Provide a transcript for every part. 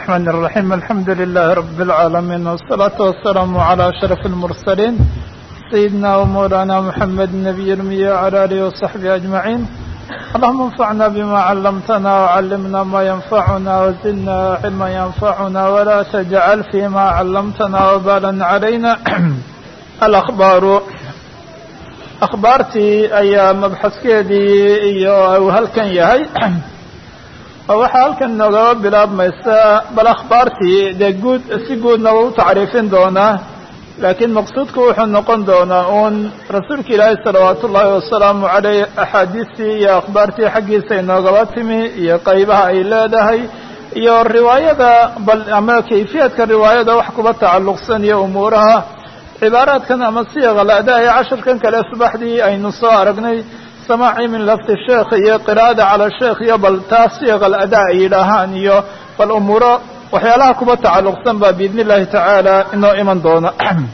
الرحمن الرحيم الحمد لله رب العالمين والصلاة والسلام على أشرف المرسلين سيدنا ومولانا محمد النبي المية وعلى آله وصحبه أجمعين اللهم انفعنا بما علمتنا وعلمنا ما ينفعنا وزدنا علما ينفعنا ولا تجعل فيما علمتنا وبالا علينا الأخبار akhbaartii ayaa mabxaskeedii iyo uu halkan yahay oo waxaa halkan noogaba bilaabmaysa bal akhbaartii dee guud si guudna waa u tacriifin doonaa laakiin maqsuudku wuxuu noqon doonaa uun rasuulka ilaahay salawaatu ullaahi wasalaamu caleyh axaadiistii iyo akhbaartii xaggiisa inoogaba timi iyo qaybaha ay leedahay iyo riwaayada bal ama kayfiyadka riwaayada wax kuba tacalluqsan iyo umuuraha cibaaraadkan ama siiqal adaa ee casharkan kale subaxdii aynu soo aragnay samaaci min lafti sheekh iyo qiraa'ada cala sheekh iyo bal taas siiqal adaa ay yidhaahaan iyo bal umuuro waxyaalaha kuba tacalluqsan baa biidni illahi tacaala inoo iman doona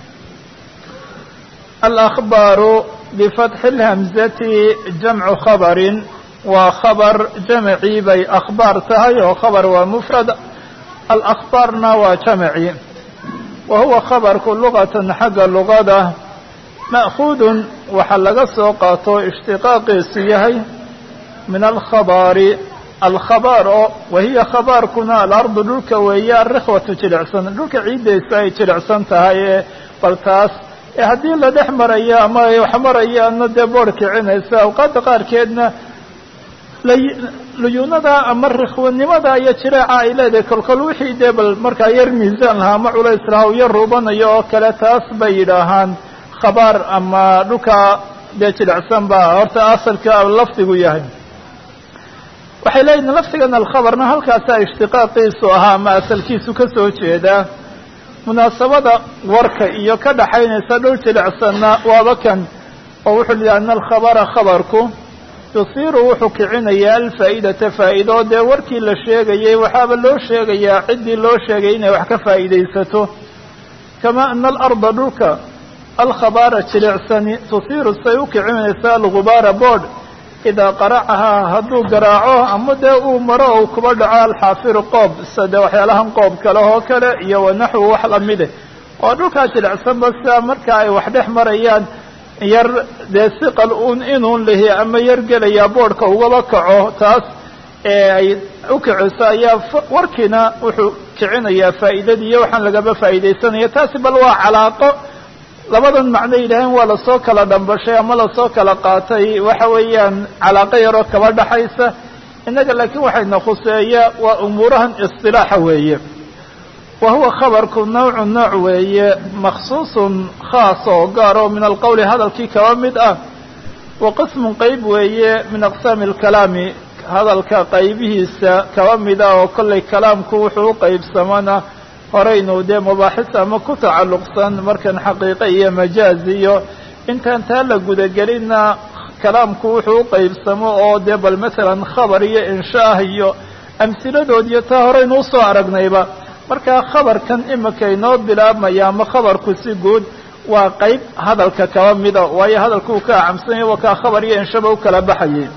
alakhbaaru bifatxi lhamzati jamcu khabarin waa khabar jamacii bay akhbaar tahay oo khabar waa mufrad alakhbaarna waa jamaci wa huwa khabarku lugatan xagga lugada ma'khuudun waxaa laga soo qaato ishtiqaaqiisu yahay min alkhabaari alkhabaar oo wahiya khabaarkuna alardu dhulka weeye arikhwatu jilicsan dhulka ciiddaysa ay jilicsan tahay ee bal taas ee haddii la dhex marayo ama ay wax marayaanna dee boor kicinaysa awqaadda qaarkeedna luyuunada ama rikhwanimada iyo jireeca ay leedahay kolkol wixii dee bal markaa yar miisaan lahaa ama culays lahaa u yar ruubanayo oo kale taas bay yidhaahaan khabaar ama dhulka dee jilicsan baa horta asalka lafdigu yahay waxay leeyihin lafdigan alkhabarna halkaasaa ishtiqaaqiisu ahaa ama asalkiisu ka soo jeedaa munaasabada warka iyo ka dhaxaynaysa dhul jilicsanna waaba kan oo wuxuu lihi ana alkhabara khabarku yusiiru wuxuu kicinayaa alfaa'idata faa'ido dee warkii la sheegayay waxaaba loo sheegayaa ciddii loo sheegay inay wax ka faa'iidaysato kamaa ana alarda dhulka alkhabaara jilicsani tusiiru say u kicinaysaa algubaara boodh idaa qaracahaa hadduu garaaco ama dee uu maro ou kuba dhaco alxaafiru qoob sade waxyaalahan qoob kale oo kale iyo wanaxwu wax lamide oo dhulkaa jilicsanba sidaa marka ay wax dhex marayaan yar dee siqal un inuun lihi ama yar gelayaa boodhka ugaba kaco taas ee ay u kiciso ayaa warkiina wuxuu kicinayaa faa'iidadii iyo waxaan lagaba faa'iidaysanaya taasi bal waa calaaqo labadan macno yidhaaheen waa lasoo kala dhambashay ama lasoo kala qaatay waxa weeyaan calaaqo yaroo kaba dhaxaysa innaga laakiin waxayna khuseeya waa umuurahan istilaaxa weeye wa huwa khabarku nawcu nooc weeye makhsuusun khaas oo gaar oo min alqowli hadalkii kaba mid ah wa qismun qeyb weeye min aqsaami alkalaami hadalka qaybihiisa kaba mid ah oo kollay kalaamku wuxuu u qeybsamana horaynu dee mubaaxis ama ku tacalluqsan markan xaqiiqe iyo majaaz iyo intaan taa la gudagelinna kalaamku wuxuu u qeybsamo oo dee bal masalan khabar iyo inshaah iyo amsiladood iyo taa horaynu usoo aragnayba markaa khabarkan imika inoo bilaabmaya ama khabarku si guud waa qeyb hadalka kaba mida waayo hadalku uu ka acamsanya waa kaa khabar iyo inshaba u kala baxayay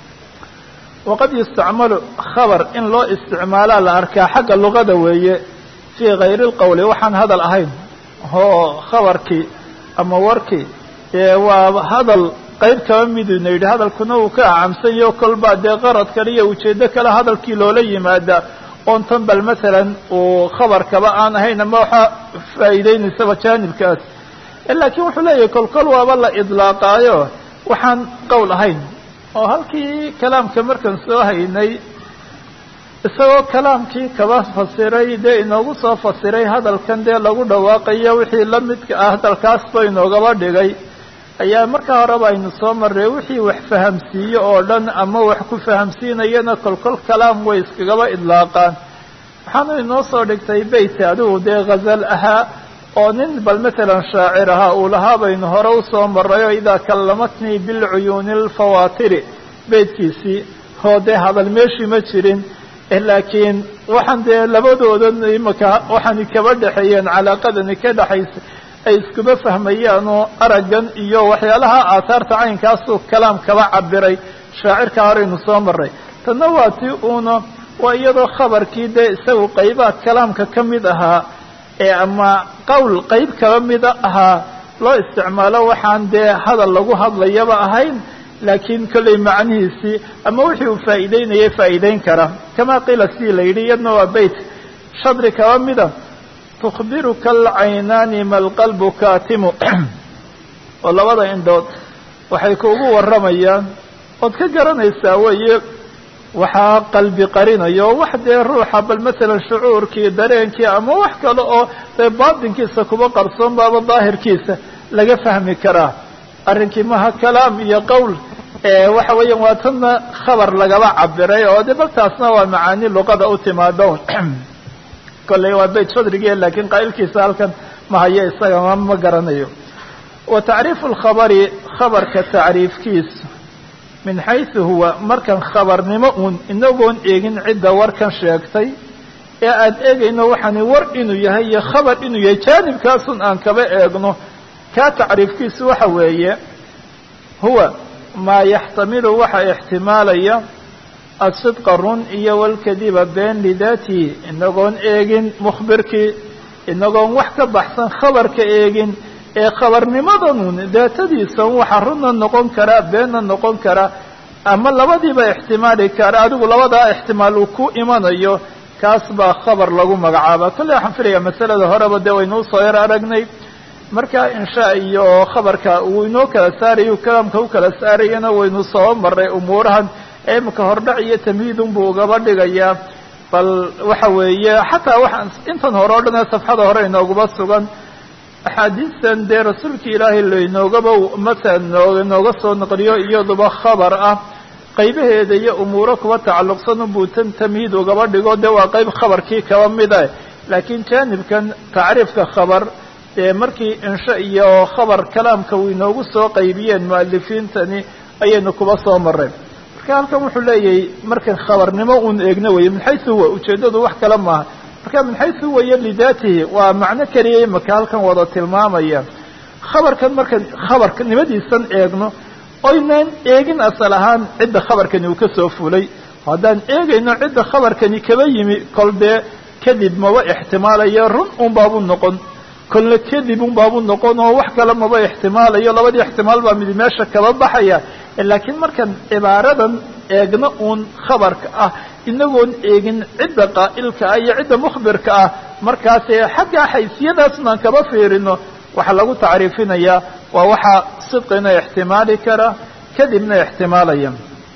waqad yustacmalu khabar in loo isticmaalaa la arkaa xagga luqada weeye fii kayri lqowli waxaan hadal ahayn oo khabarkii ama warkii ee waa hadal qeyb kaba miduna yidhi hadalkuna uu ka acamsanyaho kolbaa dee qarad kale iyo ujeedo kale hadalkii loola yimaada oon tan bal masalan uu khabarkaba aan ahayn ama waxaa faa'iideynaysaba jaanibkaas laakiin wuxuu leeyahay kolkol waaba la idlaaqaayo waxaan qowl ahayn oo halkii kalaamka markan soo haynay isagoo kalaamkii kaba fasiray dee inoogu soo fasiray hadalkan dee lagu dhawaaqayo wixii la midka ah hadalkaasba inoogaba dhigay ayaa markaa horeba aynu soo marray wixii wax fahamsiiyo oo dhan ama wax ku fahamsiinayana kolkol kalaam way iskagaba idlaaqaan waxaanu inoo soo dhigtay beyt adigu dee ghazal ahaa oo nin bal masalan shaacir ahaa uu lahaa baynu hore usoo marrayo idaa kallamatnii bilcuyuuni alfawaatiri beytkiisii oo dee hadal meeshii ma jirin laakiin waxaan dee labadoodan imaka waxaani kaba dhexeeyeen calaaqadani ka dhexaysa ay iskuba fahmayaan oo araggan iyo waxyaalaha aathaarta caynkaasuu kalaam kaba cabiray shaacirka horeynu soo maray tanna waa ti uuna waa iyadoo khabarkii dee isagu qaybaad kalaamka ka mid ahaa ee ama qowl qayb kaba mida ahaa loo isticmaalo waxaan dee hadal lagu hadlayaba ahayn laakiin kollay macnihiisii ama wixii uu faa'iideynayay faa'iideyn kara kama qiila sidii la yidhi iyadna waa beyt shadri kaba mida tukhbiruka alcaynaani ma alqalbu kaatimu oo labada indhood waxay kuugu warramayaan ood ka garanaysaa weeye waxaa qalbi qarinayo wax dee ruuxa bal masalan shucuurkii dareenkii ama wax kale oo dee baatinkiisa kuba qarsoon baaba daahirkiisa laga fahmi karaa arrinkii maha kalaam iyo qowl waxa weeyaan waa tanna khabar lagaba cabiray oo de bal taasna waa macaani luqada u timaadon kolley waa bayt shadrigii laakiin qaa'ilkiisa halkan ma hayo isaga ma ma garanayo wa tacriifu alkhabari khabarka tacriifkiisa min xaysu huwa markan khabarnimo uun inagoon eegin cidda warkan sheegtay ee aan eegayno waxaani war inuu yahay iyo khabar inuu yahay jaanibkaasun aan kaba eegno kaa tacriifkiisu waxa weeye huwa maa yaxtamilu waxa ixtimaalaya asidqa run iyo walkadiba been lidaatihi inagoon eegin mukhbirkii inagoon wax ka baxsan khabarka eegin ee khabarnimadanun daatadiisan waxa runna noqon karaa beenna noqon karaa ama labadiiba ixtimaali kara adigu labadaa ixtimaal uu ku imanayo kaas baa khabar lagu magacaaba kolley waxaan filaya masalada horeba dee waynuu soo yar aragnay marka insha iyo khabarka uu inoo kala saarayo kalaamka u kala saarayana waynu soo maray umuurahan imika hordhac iyo tamhiidun buu ugaba dhigayaa bal waxa weeye xataa waxaan intan hore o dhan ee safxada hore inoogaba sugan axaadiistan dee rasuulka ilaahay lainoogaba masalan noo nooga soo naqliyo iyaduba khabar ah qaybaheeda iyo umuuro kuba tacalluqsan unbuu tan tamhiid ugaba dhigo dee waa qayb khabarkii kaba mida laakiin jaanibkan tacriifka khabar dee markii insha iyo khabar kalaamka uu inoogu soo qaybiyeen mu'alifiintani ayaynu kuba soo mareen marka halkan wuxuu leeyahay markan khabarnimo uun eegno weye min xaysu huwa ujeeddadu wax kale maaha marka min xaysu huwaya lidaatihi waa macno keliya imaka halkan wada tilmaamaya khabarkan markan khabarnimadiisan eegno oynaan eegin asal ahaan cidda khabarkani uu ka soo fulay haddaan eegayno cidda khabarkani kaba yimi kol dee kadib maba ixtimaalayo run un baabuu noqon kolna kadib un baabuu noqon oo wax kale maba ixtimaalayo labadii ixtimaal baa mid meesha kaba baxaya laakiin markaan cibaaradan eegno uun khabarka ah inagoon eegin cidda qaa'ilka ah iyo cidda mukhbirka ah markaasee xaggaa xaysiyadaasnaan kaba fiirino waxaa lagu tacriifinayaa waa waxaa sidqina ixtimaali kara kadibna ixtimaalaya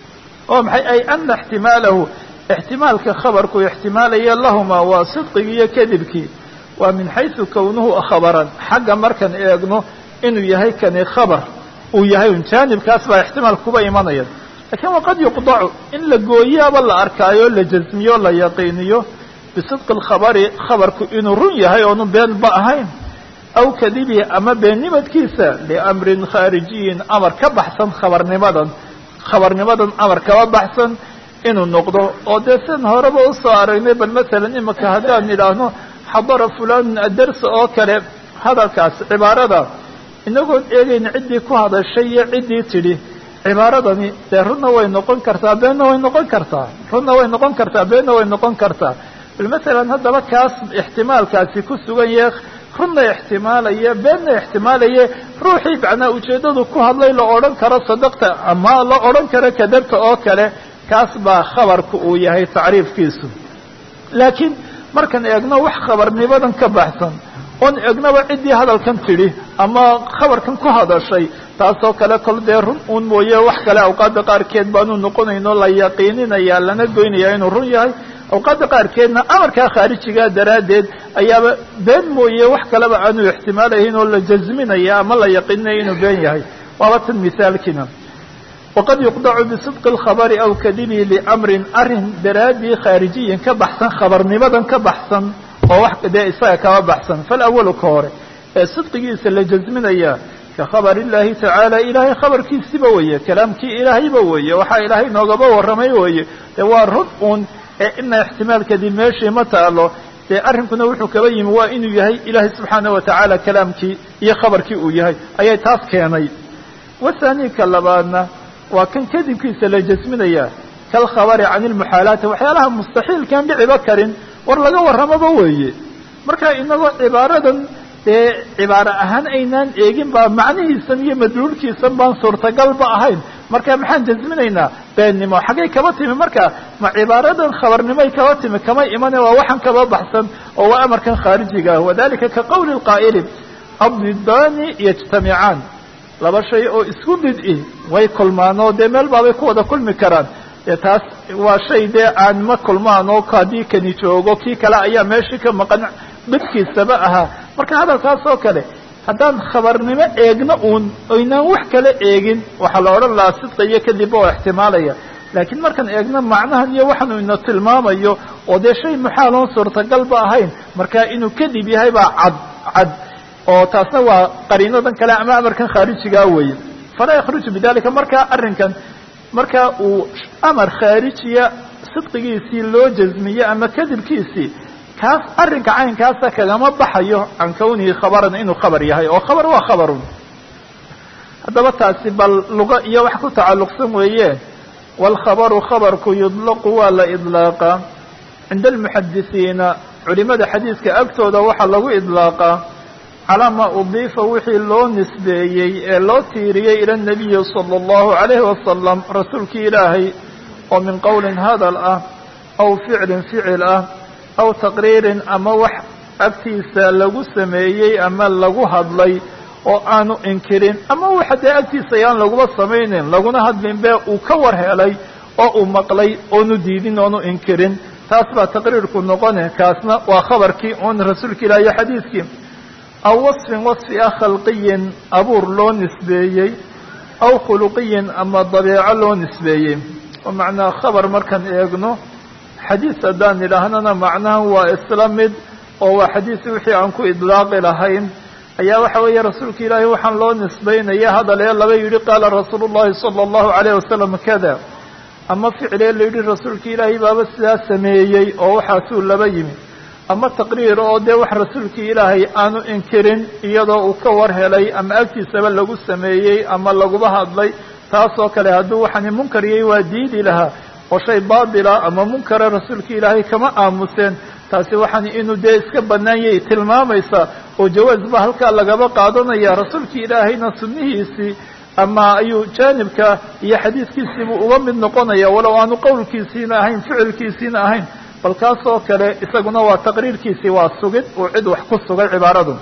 oo maxay ay ana ixtimaalahu ixtimaalka khabarku ixtimaalaya lahuma waa sidqigii iyo kadibkii waa min xaysu kownuhu khabaran xagga markaan eegno inuu yahay kani khabar uu yahay un jaanibkaas baa ixtimaal kuba imanaya lakiin waqad yuqdacu in la gooyaaba la arkaayo la jasmiyo la yaqiiniyo bisidqi alkhabari khabarku inuu run yahay oonu beenba ahayn aw kadibihi ama beennimadkiisa liamrin khaarijiyin amar ka baxsan khabarnimadan khabarnimadan amar kaba baxsan inuu noqdo oo dee sidan horeba usoo aragnay bal masalan imika haddaan idhaahno xadara fulanun adarsa oo kale hadalkaas cibaarada inagoon eegayn ciddii ku hadashay iyo ciddii tidhi cibaaradani dee runna way noqon kartaa beenna way noqon kartaa runna way noqon kartaa beenna way noqon kartaa bal masalan haddaba kaas ixtimaalkaasi ku sugan yahe runna ixtimaalaya beenna ixtimaalaya ruuxii macnaa ujeeddadu ku hadlay la odhan karo sadaqta ama la odhan karo kadabta oo kale kaas baa khabarku uu yahay tacriifkiisu laakiin markaan eegno wax khabarnimadan ka baxsan oon eegnaba ciddii hadalkan tidhi ama khabarkan ku hadashay taasoo kale kol dee run uun mooye wax kale awqaadda qaarkeed baanu noqonayno la yaqiininaya lana goynaya inuu run yahay awqaadda qaarkeedna amarkaa khaarijigaa daraaddeed ayaaba been mooye wax kaleba aanu ixtimaalahayn oo la jasminaya ama la yaqiininaya inuu been yahay waaba tan misaalkiina waqad yuqdacu bisidqi alkhabari aw kadibihi liamrin arrin daraaddii khaarijiyin ka baxsan khabarnimadan ka baxsan oo wax dee isaga kaba baxsan falawalu ka hore ee sidqigiisa la jasminaya ka khabar illahi tacaala ilaahay khabarkiisiba weeye kalaamkii ilaahayba weeye waxaa ilaahay noogaba warramay weeye dee waa run uun ee ina ixtimaalkadii meeshii ma taalo dee arrinkuna wuxuu kaba yimi waa inuu yahay ilaahay subxaana wa tacaala kalaamkii iyo khabarkii uu yahay ayay taas keenay wathani ka labaadna waa kan kadibkiisa la jasminaya kalkhabari can ilmuxaalaati waxyaalaha mustaxiilkaan dhiciba karin war laga warramaba weeye marka inagoo cibaaradan dee cibaaro ahaan aynaan eegin baa macnihiisan iyo madluulkiisan baan suurtagalba ahayn marka maxaan jasminaynaa beennimo xaggay kaba timi marka ma cibaaradan khabarnimoy kaba timi kama imane waa waxaan kaba baxsan oo waa amarkan khaarijiga ah wadalika ka qawli lqaa'ili addidaani yajtamicaan laba shay oo isku did-i way kulmaan oo dee meel baabay ku wada kulmi karaan dee taas waa shay dee aan ma kulmaan oo haddii kani joogo kii kale ayaa meeshii ka maqan midkiisaba ahaa marka hadalkaas oo kale haddaan khabarnimo eegno uun oynaan wax kale eegin waxaa la odhan lahaa sidqa iyo kadibba oo ixtimaalaya laakiin markaan eegno macnahan iyo waxaanu ina tilmaamayo oo dee shay muxaaloon suurtagalba ahayn marka inuu kadib yahay baa cad cad oo taasna waa qariinadan kale ama amarkan khaarijigaa weeye falaa yakhruju bidalika marka arrinkan marka uu amar khaarijiya sidqigiisii loo jasmiye ama kadibkiisii kaas arrinka caynkaasa kagama baxayo can kawnihi khabaran inuu khabar yahay oo khabar waa khabarun haddaba taasi bal luga iyo wax ku tacalluqsan weeye waalkhabaru khabarku yudlaqu waa la idlaaqaa cinda almuxadisiina culimada xadiiska agtooda waxaa lagu idlaaqaa calaa maa udiifa wixii loo nisbeeyey ee loo tiiriyey ila nabiyi sala allahu calayhi wasalam rasuulkii ilaahay oo min qowlin hadal ah aw ficlin ficil ah aw taqriirin ama wax agtiisa lagu sameeyey ama lagu hadlay oo aanu inkirin ama waxa dee agtiisa ayaan laguma samaynin laguna hadlin be uu ka war helay oo uu maqlay oonu diidin oonu inkirin taas baa taqriirku noqone kaasna waa khabarkii oon rasuulka ilaah iyo xadiiskii aw wasfin wasfi ah khalqiyin abuur loo nisbeeyey aw khuluqiyin ama dabeeco loo nisbeeyey oo macnaa khabar markaan eegno xadiis haddaan idhaahnana macnahan waa isla mid oo waa xadiis wixii aan ku idlaaqi lahayn ayaa waxa weeye rasuulka ilaahay waxaan loo nisbaynaya hadal ee laba yidhi qaala rasuulu llahi sala allahu calayh wasalam kada ama ficlee la yidhi rasuulka ilaahay baaba sidaa sameeyey oo waxaasuu laba yimi ama taqriir oo dee wax rasuulkii ilaahay aanu inkirin iyadoo uu ka war helay ama agtiisaba lagu sameeyey ama laguba hadlay taasoo kale hadduu waxaani munkariyey waa diidi lahaa oo shay baatila ama munkara rasuulka ilaahay kama aamuseen taasi waxaan inuu dee iska banaanyay tilmaamaysa oo jawaaz ba halkaa lagaba qaadanaya rasuulkii ilaahayna sunnihiisii ama ayuu jaanibka iyo xadiiskiisiibuu uga mid noqonaya walow aanu qowlkiisiina ahayn ficilkiisiina ahayn bal kaasoo kale isaguna waa taqriirkiisii waa sugid uu cid wax ku sugay cibaaradu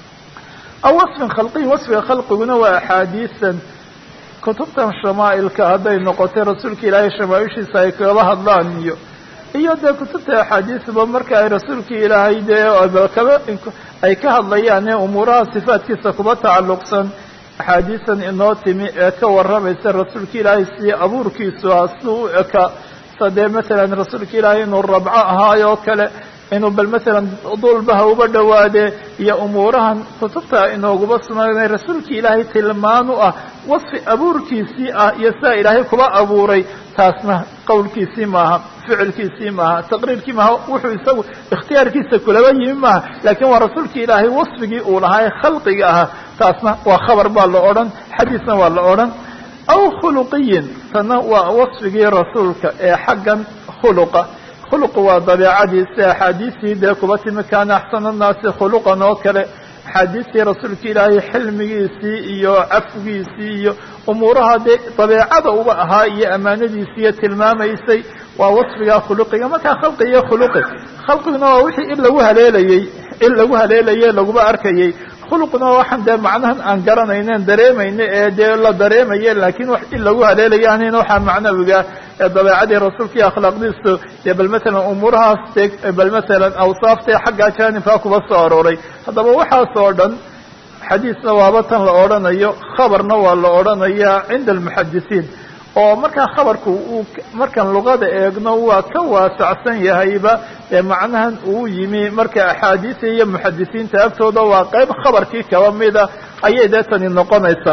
aw wasfin khalqiy wasfiga khalqiguna waa axaadiisan kutubtan shamaa'ilka hadday noqotay rasuulka ilaahay shamaaishiisa ay kaba hadlaan iyo iyo dee kutubta axaadiisba marka ay rasuulkii ilaahay dee kaba ay ka hadlayaan ee umuuraha sifaadkiisa kuba tacalluqsan axaadiisan inoo timi ee ka warramaysa rasuulka ilaahay si abuurkiisu ah si u eka sa dee masalan rasuulka ilaahay inuu rabco ahaayoo kale inuu bal masalan dulbaha uba dhowaade iyo umuurahan kutubta inooguba sunaynay rasuulkii ilaahay tilmaan u ah wasfi abuurkiisii ah iyo sidaa ilaahay kuba abuuray taasna qowlkiisii maaha ficilkiisii maaha taqriirkii maaha wuxuu isagu ikhtiyaarkiisa kulaba yimi maaha laakiin waa rasuulkii ilaahay wasfigii uu lahaa ee khalqiga ahaa taasna waa khabar baa la odhan xadiisna waa la odhan aw khuluqiyin tana waa wasfigii rasuulka ee xaggan khuluqa khuluqu waa dabeecadiisi axaadiistii dee kuba timi kaana axsana annaasi khuluqan oo kale axaadiistii rasuulka ilaahay xilmigiisii iyo cafgiisii iyo umuuraha dee dabeecada uba ahaa iyo ammaanadiisiiyo tilmaamaysay waa wasfigaa khuluqiga markaa khalqi iyo khuluqi khalqiguna waa wixii in lagu haleelayey in lagu haleelaye laguba arkayey khuluqna waa waxaan dee macnahan aan garanaynen dareemayna ee dee la dareemaye laakiin wax in lagu haleelayo ahayn waxaa macnawiga ee dabeecadii rasuulka iyo akhlaaqdiisu dee bal masalan umuurahaas dee bal masalan awsaaftae xaggaa jaanibkaa kuba soo arooray haddaba waxaas oo dhan xadiisna waaba tan la odhanayo khabarna waa la odhanayaa cinda almuxadisiin oo markaa khabarku uu markaan luqada eegno waa ka waasacsan yahayba ee macnahan uu yimi marka axaadiisa iyo muxadisiinta agtooda waa qayb khabarkii kaba mida ayay dee tani noqonaysaa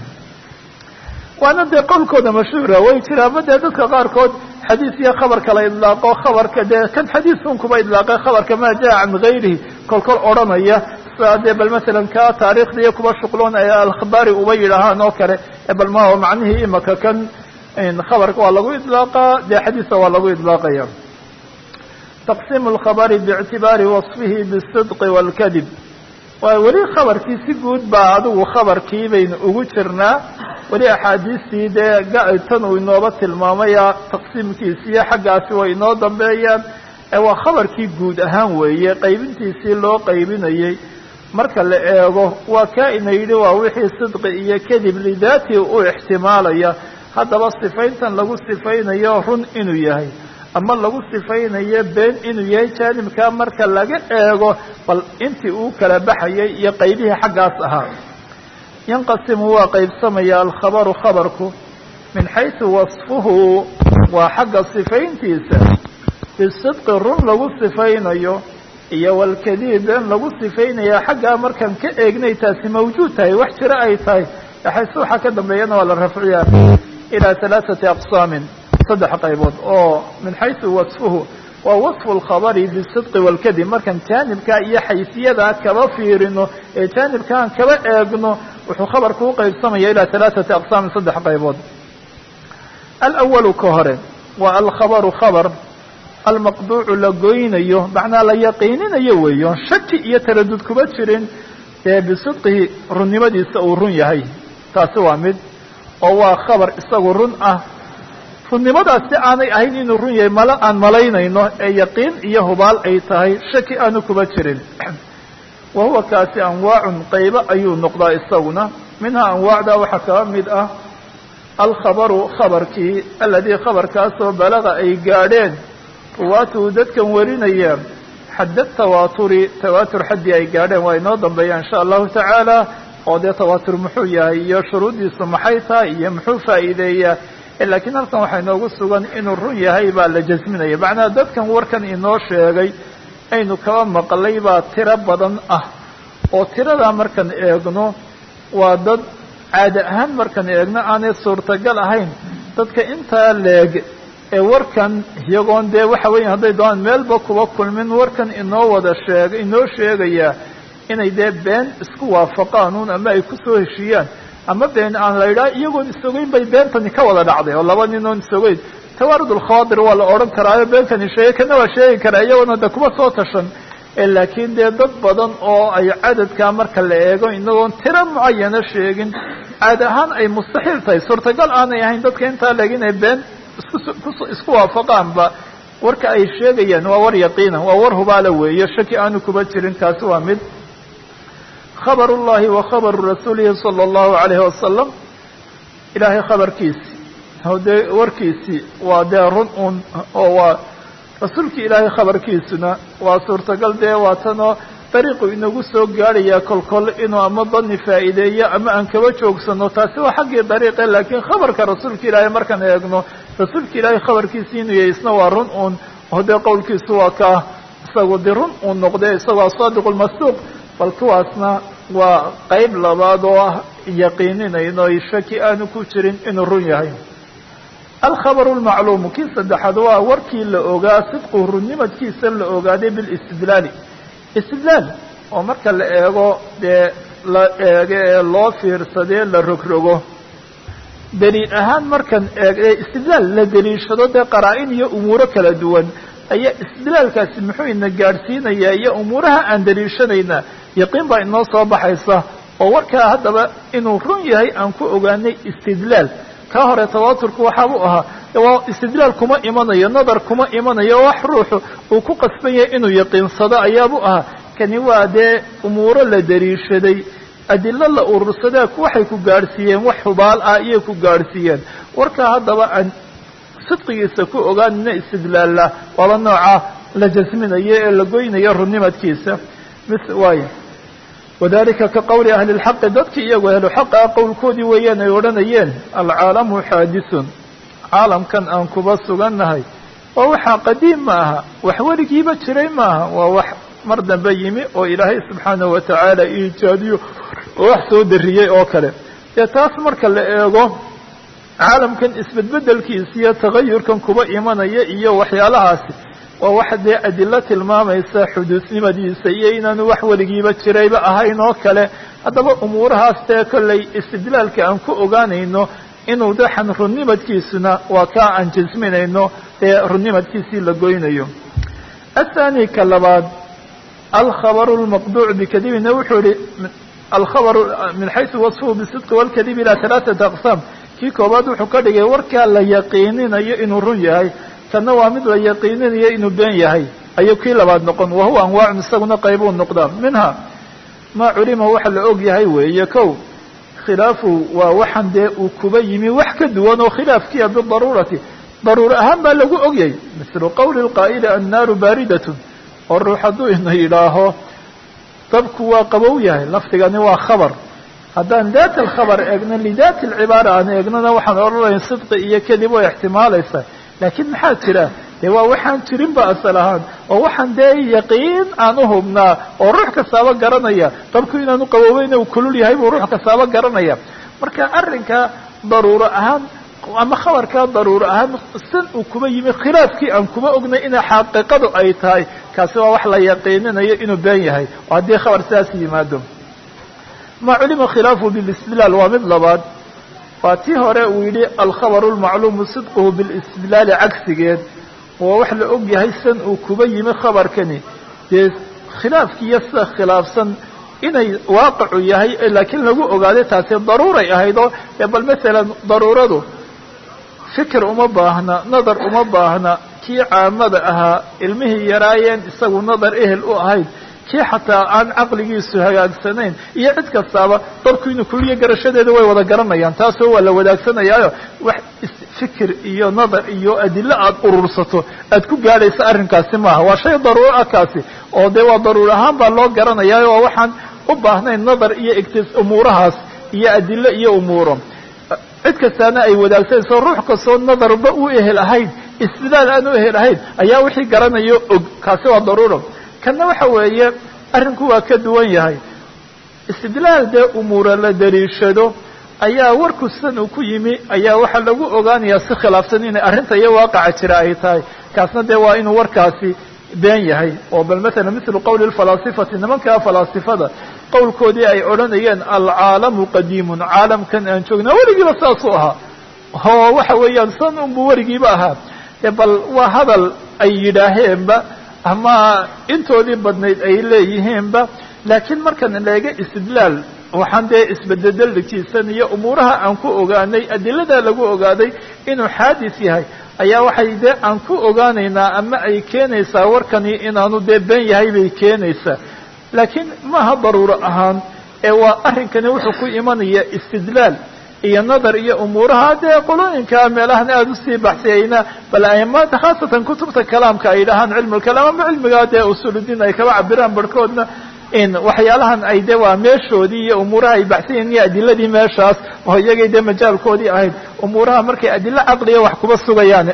waana dee qowlkooda mashhuura way jiraanba dee dadka qaarkood xadiis iyo khabarka la idlaaqo khabarka dee kan xadiisun kuba idlaaqay khabarka maa jaa can gayrihi kolkol odhanaya sidaa dee bal masalan ka taariikhda iyo kuba shuqloon ay alkhabaari uba yidhaahaan oo kale bal ma macnihii imaka kan khabarka waa lagu idlaaqaa dee xadiisa waa lagu idlaaqaya taqsiimu lkhabari biictibaari wasfihi bisidqi wاlkadib waa weli khabarkii si guud baa adigu khabarkii baynu ugu jirnaa weli axaadiistii dee tan uu inooba tilmaamaya taqsiimkiisiiyo xaggaasi way inoo dambeeyaan waa khabarkii guud ahaan weeye qaybintiisii loo qaybinayey marka la eego waa kaa ina yidhi waa wixii sidqi iyo kadib lidaati u ixtimaalaya haddaba sifayntan lagu sifaynayo run inuu yahay ama lagu sifaynayo been inuu yahay jaanibkaa marka laga eego bal intii uu kala baxayay iyo qaybihii xaggaas ahaa yanqasimu waa qaybsamaya alkhabaru khabarku min xaysu wasfuhu waa xagga sifayntiisa bisidqi run lagu sifaynayo iyo walkadiib been lagu sifaynaya xaggaa markaan ka eegnay taasi mawjuud tahay wax jiro ay tahay xayse waxaa ka dambeeyana waa la rafciyaa ilaa halaaثati aqsaamin saddex qaybood oo min xaysu wasfuhu waa wasfu lkhabari bisidqi walkadib markaan jaanibkaa iyo xaysiyadaa kaba fiirino ee jaanibkaan kaba eegno wuxuu khabarku u qaybsamaya ilaa halaaثati aqsaamin saddex qaybood alawalu ka hore waa alkhabaru khabar almaqduucu la goynayo macnaa la yaqiininayo weeyo shaki iyo taradud kuma jirin dee bisidqihi runnimadiisa uu run yahay taasi waa mid oo waa khabar isagu run ah runnimadaasi aanay ahayn inuu run yahay mala aan malaynayno ee yaqiin iyo hubaal ay tahay shaki aanu kuma jirin wa huwa kaasi anwaacun qaybo ayuu noqdaa isaguna minhaa anwaacda waxaa kaba mid ah alkhabaru khabarkii aladii khabarkaasoo balaga ay gaadheen ruwaatuhu dadkan warinaya xadda tawaaturi tawaatur xaddii ay gaadheen waa inoo dambeeya insha allahu tacaala oo dee tawaatur muxuu yahay iyo shuruuddiisu maxay tahay iyo muxuu faa'iideeyaa laakiin halkan waxaa inoogu sugan inuu run yahay baa la jasminaya macnaha dadkan warkan inoo sheegay aynu kaba maqlay baa tiro badan ah oo tiradaa markaan eegno waa dad caadi ahaan markaan eegno aanay suurtagal ahayn dadka intaa leeg ee warkan iyagoon dee waxa weya hadday doonaan meelba kuba kulmin warkan inoo wada sheeg inoo sheegayaa inay dee been isku waafaqaan un ama ay kusoo heshiiyaan ama been aan la yidhaha iyagoon isogeyn bay beentani ka wada dhacday oo laba nin oon isogeyn tawaarud alkhawaadir waa la odhan karaayo beenkani sheegay kana waa sheegi karaa iyagoona de kuma soo tashan laakiin dee dad badan oo ay cadadkaa marka la eego inagoon tiro mucayana sheegin caadi ahaan ay mustaxiil tahay suurtagal aanay ahayn dadka intaa leeg inay been isku isku waafaqaanba warka ay sheegayaan waa war yaqiina waa war hubaala weeye shaki aanu kuba jirin kaasi waa mid khabar ullahi wa khabaru rasuulihi sala allahu alayhi wasalam ilaahay khabarkiisi dee warkiisii waa dee run un oo waa rasuulkii ilaahay khabarkiisuna waa suurtagal dee waa tanoo dariiqu inagu soo gaadhayaa kolkol inuu ama dani faa'iideeyo ama aan kaba joogsano taasi waa xaggii dariiqe laakiin khabarka rasuulka ilaahay markaan eegno rasuulka ilaahay khabarkiisi inuu yahay isna waa run un oo dee qowlkiisu waa kaa isagu de run uu noqde isagoo asaadiq lmasduuq bal kuwaasna waa qayb labaad oo ah yaqiininayno ay shaki aanu ku jirin inuu run yahay alkhabaru lmacluumu kii saddexaad waa warkii la ogaa sidqu runnimadkiisa la ogaaday bilistidlaali istidlaal oo marka la eego dee la eego ee loo fiirsadee la rogrogo daliil ahaan markan eeg ee istidlaal la daliishado dee qaraa-in iyo umuuro kala duwan ayaa istidlaalkaasi muxuu ina gaadhsiinayaa iyo umuuraha aan daliishanaynaa yaqiin baa inoo soo baxaysa oo warkaa haddaba inuu run yahay aan ku ogaanay istidlaal kaa hore tawaaturku waxaabu ahaa waa istidlaal kuma imanayo nadar kuma imanayo wax ruuxu uu ku qasban yahay inuu yaqiinsado ayaabu ahaa kani waa dee umuuro la daliishaday adilo la urursadaa waxay ku gaadhsiiyeen wax hubaal ah iyay ku gaadhsiiyeen warkaa haddaba aan sidqigiisa ku ogaanina istidlaalla waaba nooca la jasminayo ee la goynayo runnimadkiisa mis waay wadalika ka qowli ahli lxaqi dadkii iyagu ahlu xaqa qowlkoodii weeyaan ay odhanayeen alcaalamu xaadisun caalamkan aan kuba sugannahay waa waxaa qadiim ma aha wax weligiiba jiray maaha waa wax mar dambe yimi oo ilaahay subxaanahu watacaala iijaadiyo oo wax soo dariyey oo kale dee taas marka la eego caalamkan isbedbedelkiisa iyo tagayurkan kuba imanaya iyo waxyaalahaasi waa wax dee adilo tilmaamaysa xuduusnimadiisa iyo inaanu wax weligiiba jirayba ahayn oo kale haddaba umuurahaas dee kollay istidlaalka aan ku ogaanayno inuu daxan runnimadkiisuna waa kaa aan jasminayno ee runnimadkiisii la goynayo athani ka labaad alkhabaru lmaqduuc bikadibina wuxuu yihi alkhabaru min xaysu wasfuhu bisidqi walkadib ilaa halaaثata aqsaam kii koobaad wuxuu ka dhigay warkaa la yaqiininayo inuu run yahay kana waa mid la yaqiininayo inuu been yahay ayuu kii labaad noqon wahuwa anwaacun isaguna qaybuu noqdaa minha maa culima waxa la og yahay weeye kow khilaafu waa waxaan dee uu kuba yimi wax ka duwan oo khilaafkiia bidaruurati daruur ahaan baa lagu ogyay mislu qowli lqaa'ili annaaru baaridatun oo ruux hadduu ina yidhaaho dabku waa qabow yahay lafdigani waa khabar haddaan daat alkhabar eegno lidaat alcibaara aan eegnona waxaan odhanayn sidqi iyo kadib way ixtimaalaysaa laakiin maxaa jira dee waa waxaan jirin ba asal ahaan oo waxaan dee yaqiin aan u hubnaa oo ruux kastaaba garanaya dabku inaanu qaboobeyn uu kulul yahay buu ruux kastaaba garanaya marka arrinka daruuro ahaan ama khabarkaa daruuro ahaan san uu kuba yimi khilaafkii aan kuba ognay inay xaqiiqadu ay tahay kaasi waa wax la yaqiininayo inuu been yahay oo haddii khabar sidaas yimaado ma culima khilaafu bilistidlaal waa mid labaad waa tii hore uu yidhi alkhabaru lmacluumu sidquhu bilistidlaali cagsigeed waa wax la og yahay san uu kuba yimi khabarkani dee khilaafkiiyo sida khilaafsan inay waaqicu yahay laakiin lagu ogaaday taasi daruuray ahayd oo bal masalan daruuradu fikir uma baahna nadar uma baahna kii caamada ahaa ilmihii yaraayeen isagu nadar ehel u ahayd kii xataa aan caqligiisu hagaagsanayn iyo cid kastaaba dabku inuu kuliya garashadeeda way wada garanayaan taasoo waa la wadaagsanayaayo wax fikir iyo nadar iyo adilo aada urursato aad ku gaadhaysa arrinkaasi maaha waa shay daruuro ah kaasi oo dee waa daruur ahaan baa loo garanayaayo oo waxaan u baahnayn nadar iyo igtis umuurahaas iyo adilo iyo umuuro cid kastaana ay wadaagsanayso ruux kastoo nadarba u ehel ahayn istidlaal aan u ehel ahayn ayaa wixii garanayo og kaasi waa daruuro kanna waxa weeye arrinku waa ka duwan yahay istidlaal dee umuura la daliishado ayaa warku san uu ku yimi ayaa waxaa lagu ogaanayaa si khilaafsan inay arrinta iyo waaqaca jira ay tahay kaasna dee waa inuu warkaasi been yahay oo bal matala mislu qowli lfalaasifati nimankaa falaasifada qowlkoodii ay odhanayeen alcaalamu qadiimun caalamkan aan joognaa weligiiba saasuu ahaa oo waxa weeyaan san unbu weligiiba ahaa e bal waa hadal ay yidhaaheenba ama intoodii badnayd ay leeyihiinba laakiin markaan leega istidlaal waxaan dee isbededelikiisan iyo umuuraha aan ku ogaanay adiladaa lagu ogaaday inuu xaadis yahay ayaa waxay dee aan ku ogaanaynaa ama ay keenaysaa warkani inaanu dee been yahay bay keenaysaa laakiin maaha daruuro ahaan ee waa arrinkani wuxuu ku imanaya istidlaal iyo nadar iyo umuuraha dee qolooyinka meelahan aada usii baxsiyayna bal aimaada khaasatan kutubta kalaamka ay dhahaan cilmu lkalaam ama cilmigaa dee usuuludiin ay kaba cabiraan barhkoodna in waxyaalahan ay de waa meeshoodii iyo umuuraha ay baxsanyahin iyo adiladii meeshaas oo iyagay dee majaalkoodii ahayd umuuraha markay adilo caqliya wax kuba sugayaan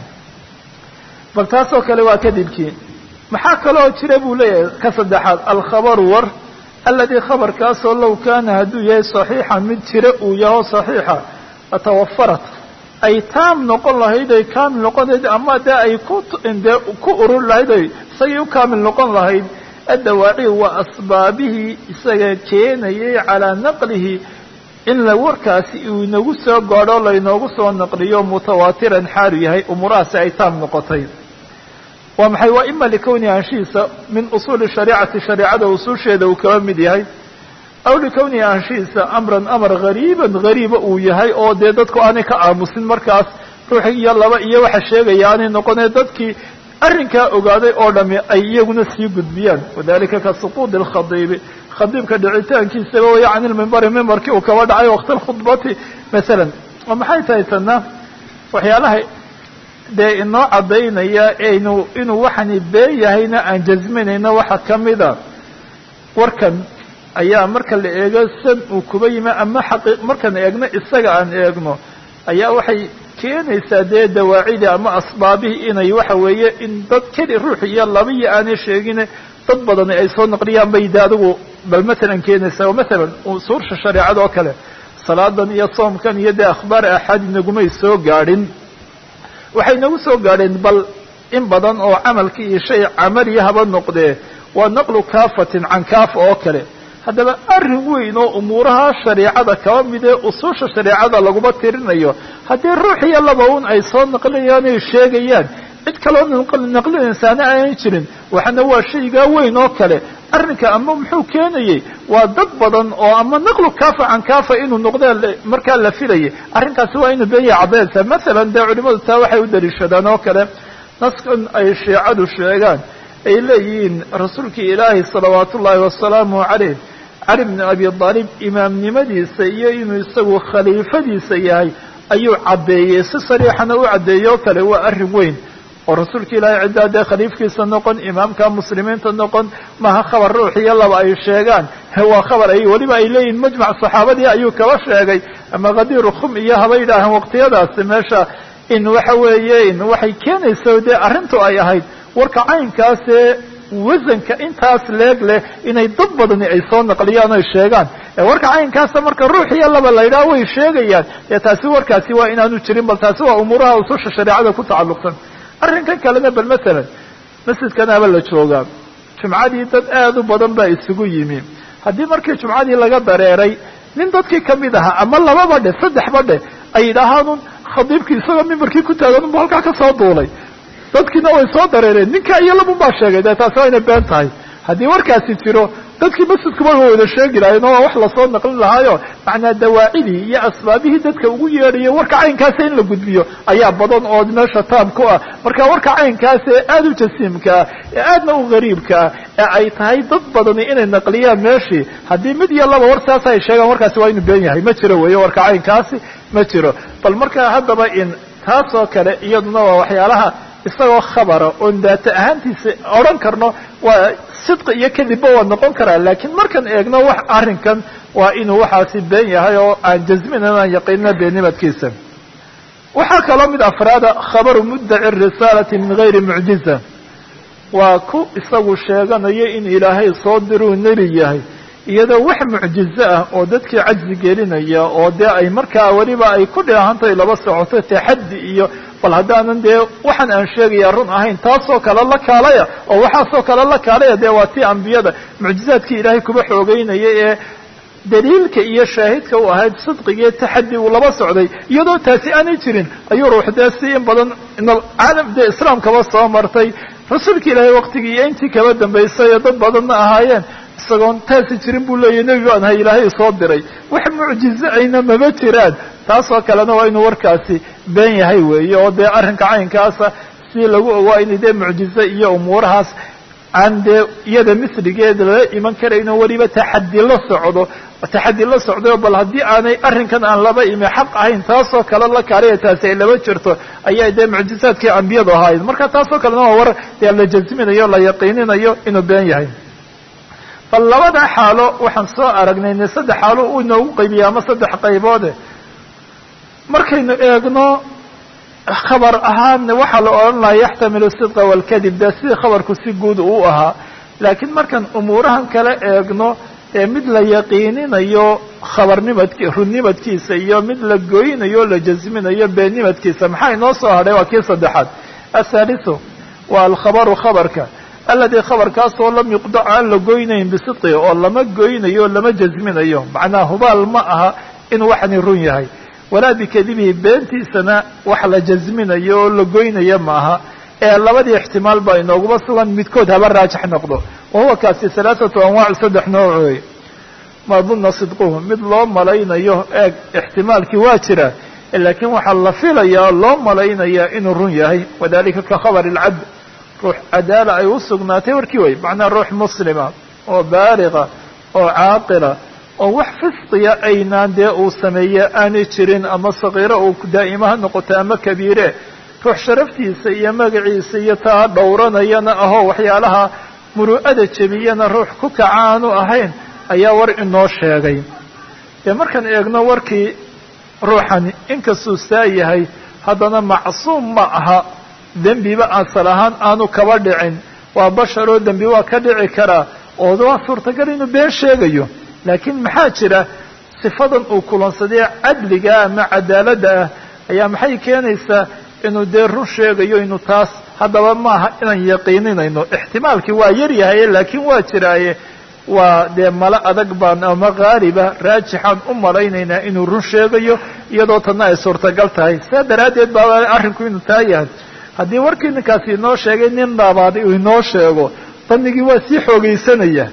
bal taasoo kale waa kadibkii maxaa kaloo jira buu leeyahay ka saddexaad alkhabaru war aladi khabarkaasoo low kaana hadduu yahay saxiixan mid jira uu yaho saxiixa atawafarat ay taam noqon lahayd oy kaamil noqon lahayd ama dee ay ku dee ku urur lahayd oy isagii u kaamil noqon lahayd addawaaci waa asbaabihii isaga keenayay calaa naqlihi in la warkaasi uu inagu soo gaadho laynoogu soo naqliyo mutawaatiran xaalu yahay umuurahaasi ay taam noqotay waa maxay waa ima likowni anshihiisa min usuuli shariicati shareicada usuusheeda uu kaba mid yahay aw likowni anshihiisa amran amar gariiban gariiba uu yahay oo dee dadku aanay ka aamusin markaas ruux iyo laba iyo waxa sheegaya aanay noqonee dadkii arrinkaa ogaaday oo dhami ay iyaguna sii gudbiyaan wadalika ka suquudi alkhadiibi khadiibka dhicitaankiisaba waya can ilmimbari mimbarkii uu kaba dhacay waqti alkhudbati masalan oo maxay tahay tana waxyaalaha dee inoo caddaynaya inu inuu waxani been yahayna aan jasminayno waxa ka mida warkan ayaa marka la eego san uu kuba yimi ama xaqi markaan eegno isaga aan eegno ayaa waxay keenaysaa dee dawaacidi ama asbaabihii inay waxa weeye in dad keli ruux iyo labiyo aanay sheegine dad badani ay soo naqliyaan bay de adigu bal matalan keenaysaa oo matalan usuursha shareecada oo kale salaadan iyo soomkan iyo dee akhbaar axaad inagumay soo gaadhin waxay nagu soo gaadheen bal in badan oo camalkii iyo shay camaliya haba noqdee waa naqlu kaafatin can kaafa oo kale haddaba arrin weyn oo umuuraha shareicada kaba mid ee usuusha shareicada laguma tirinayo haddii ruux iyo laba un ay soo naqlinayaan ay sheegayaan cid kaloo naqlinaysaana aanay jirin waxaana waa shaygaa weyn oo kale arrinka ama muxuu keenayey waa dad badan oo ama naqlu kaafa can kaafa inuu noqdee markaa la filayay arrinkaasi waa inuu benya caddaynaysa masalan dee culimadu taa waxay u daliishadaan oo kale naskan ay shiicadu sheegaan ay leeyihiin rasuulkii ilaahi salawaat ullaahi wasalaamu calayh cali bni abi aalib imaamnimadiisa iyo inuu isagu khaliifadiisa yahay ayuu caddeeyey si sariixana u caddeeyey oo kale waa arrin weyn oo rasuulka ilaahay ciddaa dee khaliifkiisa noqon imaamka muslimiinta noqon maha khabar ruux iyo laba ay sheegaan waa khabar ay weliba ay leeyihin majmac saxaabadii ayuu kaba sheegay ama khadiiru khum iyo haba yidhaahaan waqtiyadaasi meesha in waxa weeye in waxay keenaysa dee arrintu ay ahayd warka caynkaasee wasanka intaas leeg leh inay dad badani ay soo naqliyaan oy sheegaan warka caynkaasa marka ruux iyo laba la yidhaha way sheegayaan dee taasi warkaasi waa inaanu jirin bal taasi waa umuuraha ususha shareecada ku tacalluqsan arrinkan kalena bal masalan masjidkanaaba la joogaa jumcadii dad aad u badan baa isugu yimi haddii markii jumcadii laga dareeray nin dadkii kamid ahaa ama lababa dhe saddexba dhe ay yidhaahaanun khadiibkii isagoo mimbarkii ku taagan unbu halkaa ka soo duulay dadkiina way soo dareereen ninka iyo labun baa sheegay dee taasi waa inay been tahay haddii warkaasi jiro dadkii masjidkuba wa wada sheegi lahayen oo waa wax lasoo naqlin lahaayo macnaa dawaacidii iyo asbaabihii dadka ugu yeedhayay warka caynkaasa in la gudbiyo ayaa badan oo meesha taam ku ah marka warka caynkaas ee aada u jasiimka ah ee aadna u gariibka ah ee ay tahay dad badani inay naqliyaan meeshii haddii mid iyo laba war saas ay sheegaan warkaasi waa inuu been yahay ma jiro weeye warka caynkaasi ma jiro bal marka haddaba in taas oo kale iyaduna waa waxyaalaha isagoo khabara oon daata ahaantiisa odhan karno waa sidqi iyo kadibba waa noqon karaa laakiin markaan eegno wax arrinkan waa inuu waxaasi been yahay oo aan jasmin aan yaqiinina beenimadkiisa waxaa kaloo mid afraada khabaru muddaci risaalati min gayri mucjiza waa ku isagu sheeganayo in ilaahay soo diruu nebi yahay iyadoo wax mucjizo ah oo dadkii cajzi gelinaya oo dee ay markaa weliba ay ku dhaahantahay laba socoto taxaddi iyo bal haddaanan dee waxaan aan sheegaya run ahayn taasoo kale la kaalaya oo waxaasoo kale la kaalaya dee waa tii ambiyada mucjizaadkii ilaahay kuba xoogeynaya ee daliilka iyo shaahidka u ahayd sidqigiiyo taxaddi uu laba socday iyadoo taasi aanay jirin ayuu ruux dee si in badan caalam dee islaamkaba soo martay rasuulka ilaahay waqtigii iyo intii kaba dambaysay ee dad badanna ahaayeen isagoon taasi jirin buu leeyahy nebi baan ahay ilaahay soo diray wax mucjizo ayna maba jiraan taasoo kalena waa inuu warkaasi been yahay weeye oo dee arrinka caynkaasa si lagu ogaa inay dee mucjizo iyo umuurahaas aan dee iyada misligeeda lala iman karayno weliba taxaddi la socdo taxaddi la socdayo bal haddii aanay arrinkan aan laba imi xaq ahayn taasoo kale la kaalaya taasi ay laba jirto ayaa dee mucjizaadkii ambiyadu ahaayeen marka taasoo kalena waa war dee la jasminayo la yaqiininayo inuu been yahay bal labada xaalo waxaan soo aragnay ne saddex xaalo uu inoogu qaybiya ama saddex qayboode markaynu eegno khabar ahaan waxaa la odhan lahaa yaxtamilu sidqa walkadib dee sidii khabarku si guud uu ahaa laakiin markaan umuurahan kala eegno ee mid la yaqiininayo khabarnimadki runnimadkiisa iyo mid la goynayo o la jasminayo beennimadkiisa maxaa inoo soo hadhay waa kii saddexaad athaalithu waa alkhabaru khabarka aladi khabarkaasoo lam yuqdac aan la goynayn bisidqi oo lama goynayo lama jasminayo macnaa hubaal ma aha inuu waxani run yahay walaa bikadibihi beentiisana wax la jasminayo oo la goynayo maaha ee labadii ixtimaal baa inooguma sugan midkood haba raajix noqdo wa huwa kaasi halaathatu anwaac saddex nooc wey ma dunna sidquhu mid loo malaynayo eeg ixtimaalkii waa jira laakiin waxaa la filayaa loo malaynayaa inuu run yahay wadalika ka khabr اlcabd ruux cadaala ay u sugnaatay warkii way macnaa ruux muslima oo baaliga oo caaqila oo wax fisqiya aynaan dee uu sameeye aanay jirin ama sakiiro uu daa'ima ha noqoto ama kabiire ruux sharaftiisa iyo magaciisa iyo taa dhowranayana ahoo waxyaalaha muru'ada jebiyana ruux ku kaca aanu ahayn ayaa war inoo sheegay dee markaan eegno warkii ruuxani inkastuu saa yahay haddana macsuum ma aha dembiba asal ahaan aanu kaba dhicin waa basharoo dembi waa ka dhici karaa oo waa suurtagal inuu been sheegayo laakiin maxaa jira sifadan uu kulansadee cadliga ama cadaaladda ah ayaa maxay keenaysaa inuu dee run sheegayo inuu taas haddaba maaha inaan yaqiininayno ixtimaalkii waa yar yahaye laakiin waa jiraaye waa dee malo adag baan ama haaliba raajixaan u malaynaynaa inuu run sheegayo iyadoo tanna ay suurtagal tahay saa daraaddeed baa arrinku inuu taa yahay haddii warkii ninkaasi inoo sheegay nin dhaabaaday uu inoo sheego danigii waa sii xoogaysanaya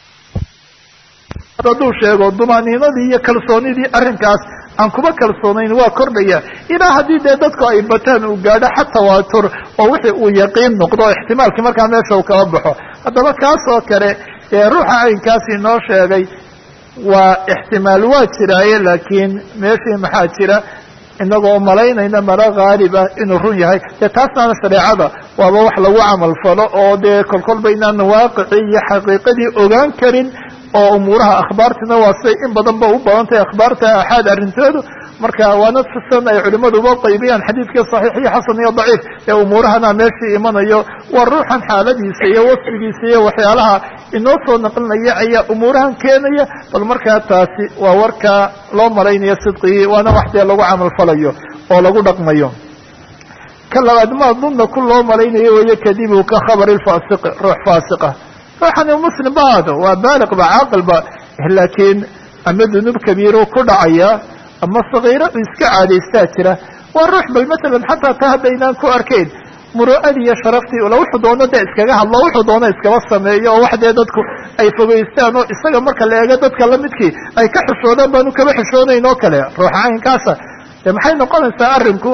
hadduu sheego dumaaniinadii iyo kalsoonidii arrinkaas aan kuma kalsoonayn waa kordhaya ilaa haddii dee dadku ay bataan uu gaadho xa tawaatur oo wixii uu yaqiin noqdo o ixtimaalkii markaa meesha uu kaba baxo haddaba kaas oo kale ee ruuxa caynkaasi inoo sheegay waa ixtimaal waa jiraaye laakiin meeshii maxaa jira inagoo malaynayna mala haaliba inuu run yahay dee taasnaana shareecada waaba wax lagu camal falo oo dee kolkolba inaan waaqicii iyo xaqiiqadii ogaan karin oo umuuraha akhbaartina waa siday in badan ba u badan tahay akhbaarta axaad arrintoodu marka waana fisan ay culimadu uba qaybiyaan xadiidkii saxiix iyo xasan iyo daciif ee umuurahana meeshii imanayo waa ruuxan xaaladiisa iyo wasfigiisa iyo waxyaalaha inoo soo naqlinaya ayaa umuurahan keenaya bal markaa taasi waa warkaa loo malaynayo sidqigii waana wax dee lagu camal falayo oo lagu dhaqmayo ka labaad ma dunna ku loo malaynayo weeye kadibu ka khabari lfasiqi ruux faasiqa ruuxani muslim ba aado waa baaliq ba caaqil ba laakiin ama dunuub kabiiru ku dhacaya ama sagiiro u iska caadaystaa jira waa ruux bal masalan xataa ta haddaynaan ku arkayn muru'adii iyo sharaftii ula wuxuu doono dee iskaga hadlo wuxuu doono iskaba sameeyo oo wax dee dadku ay fogeystaan oo isaga marka la eego dadka lamidkii ay ka xishoodaan baanu kaba xishoonayn oo kale ruuxa caynkaasa dee maxay noqonaysaa arrinku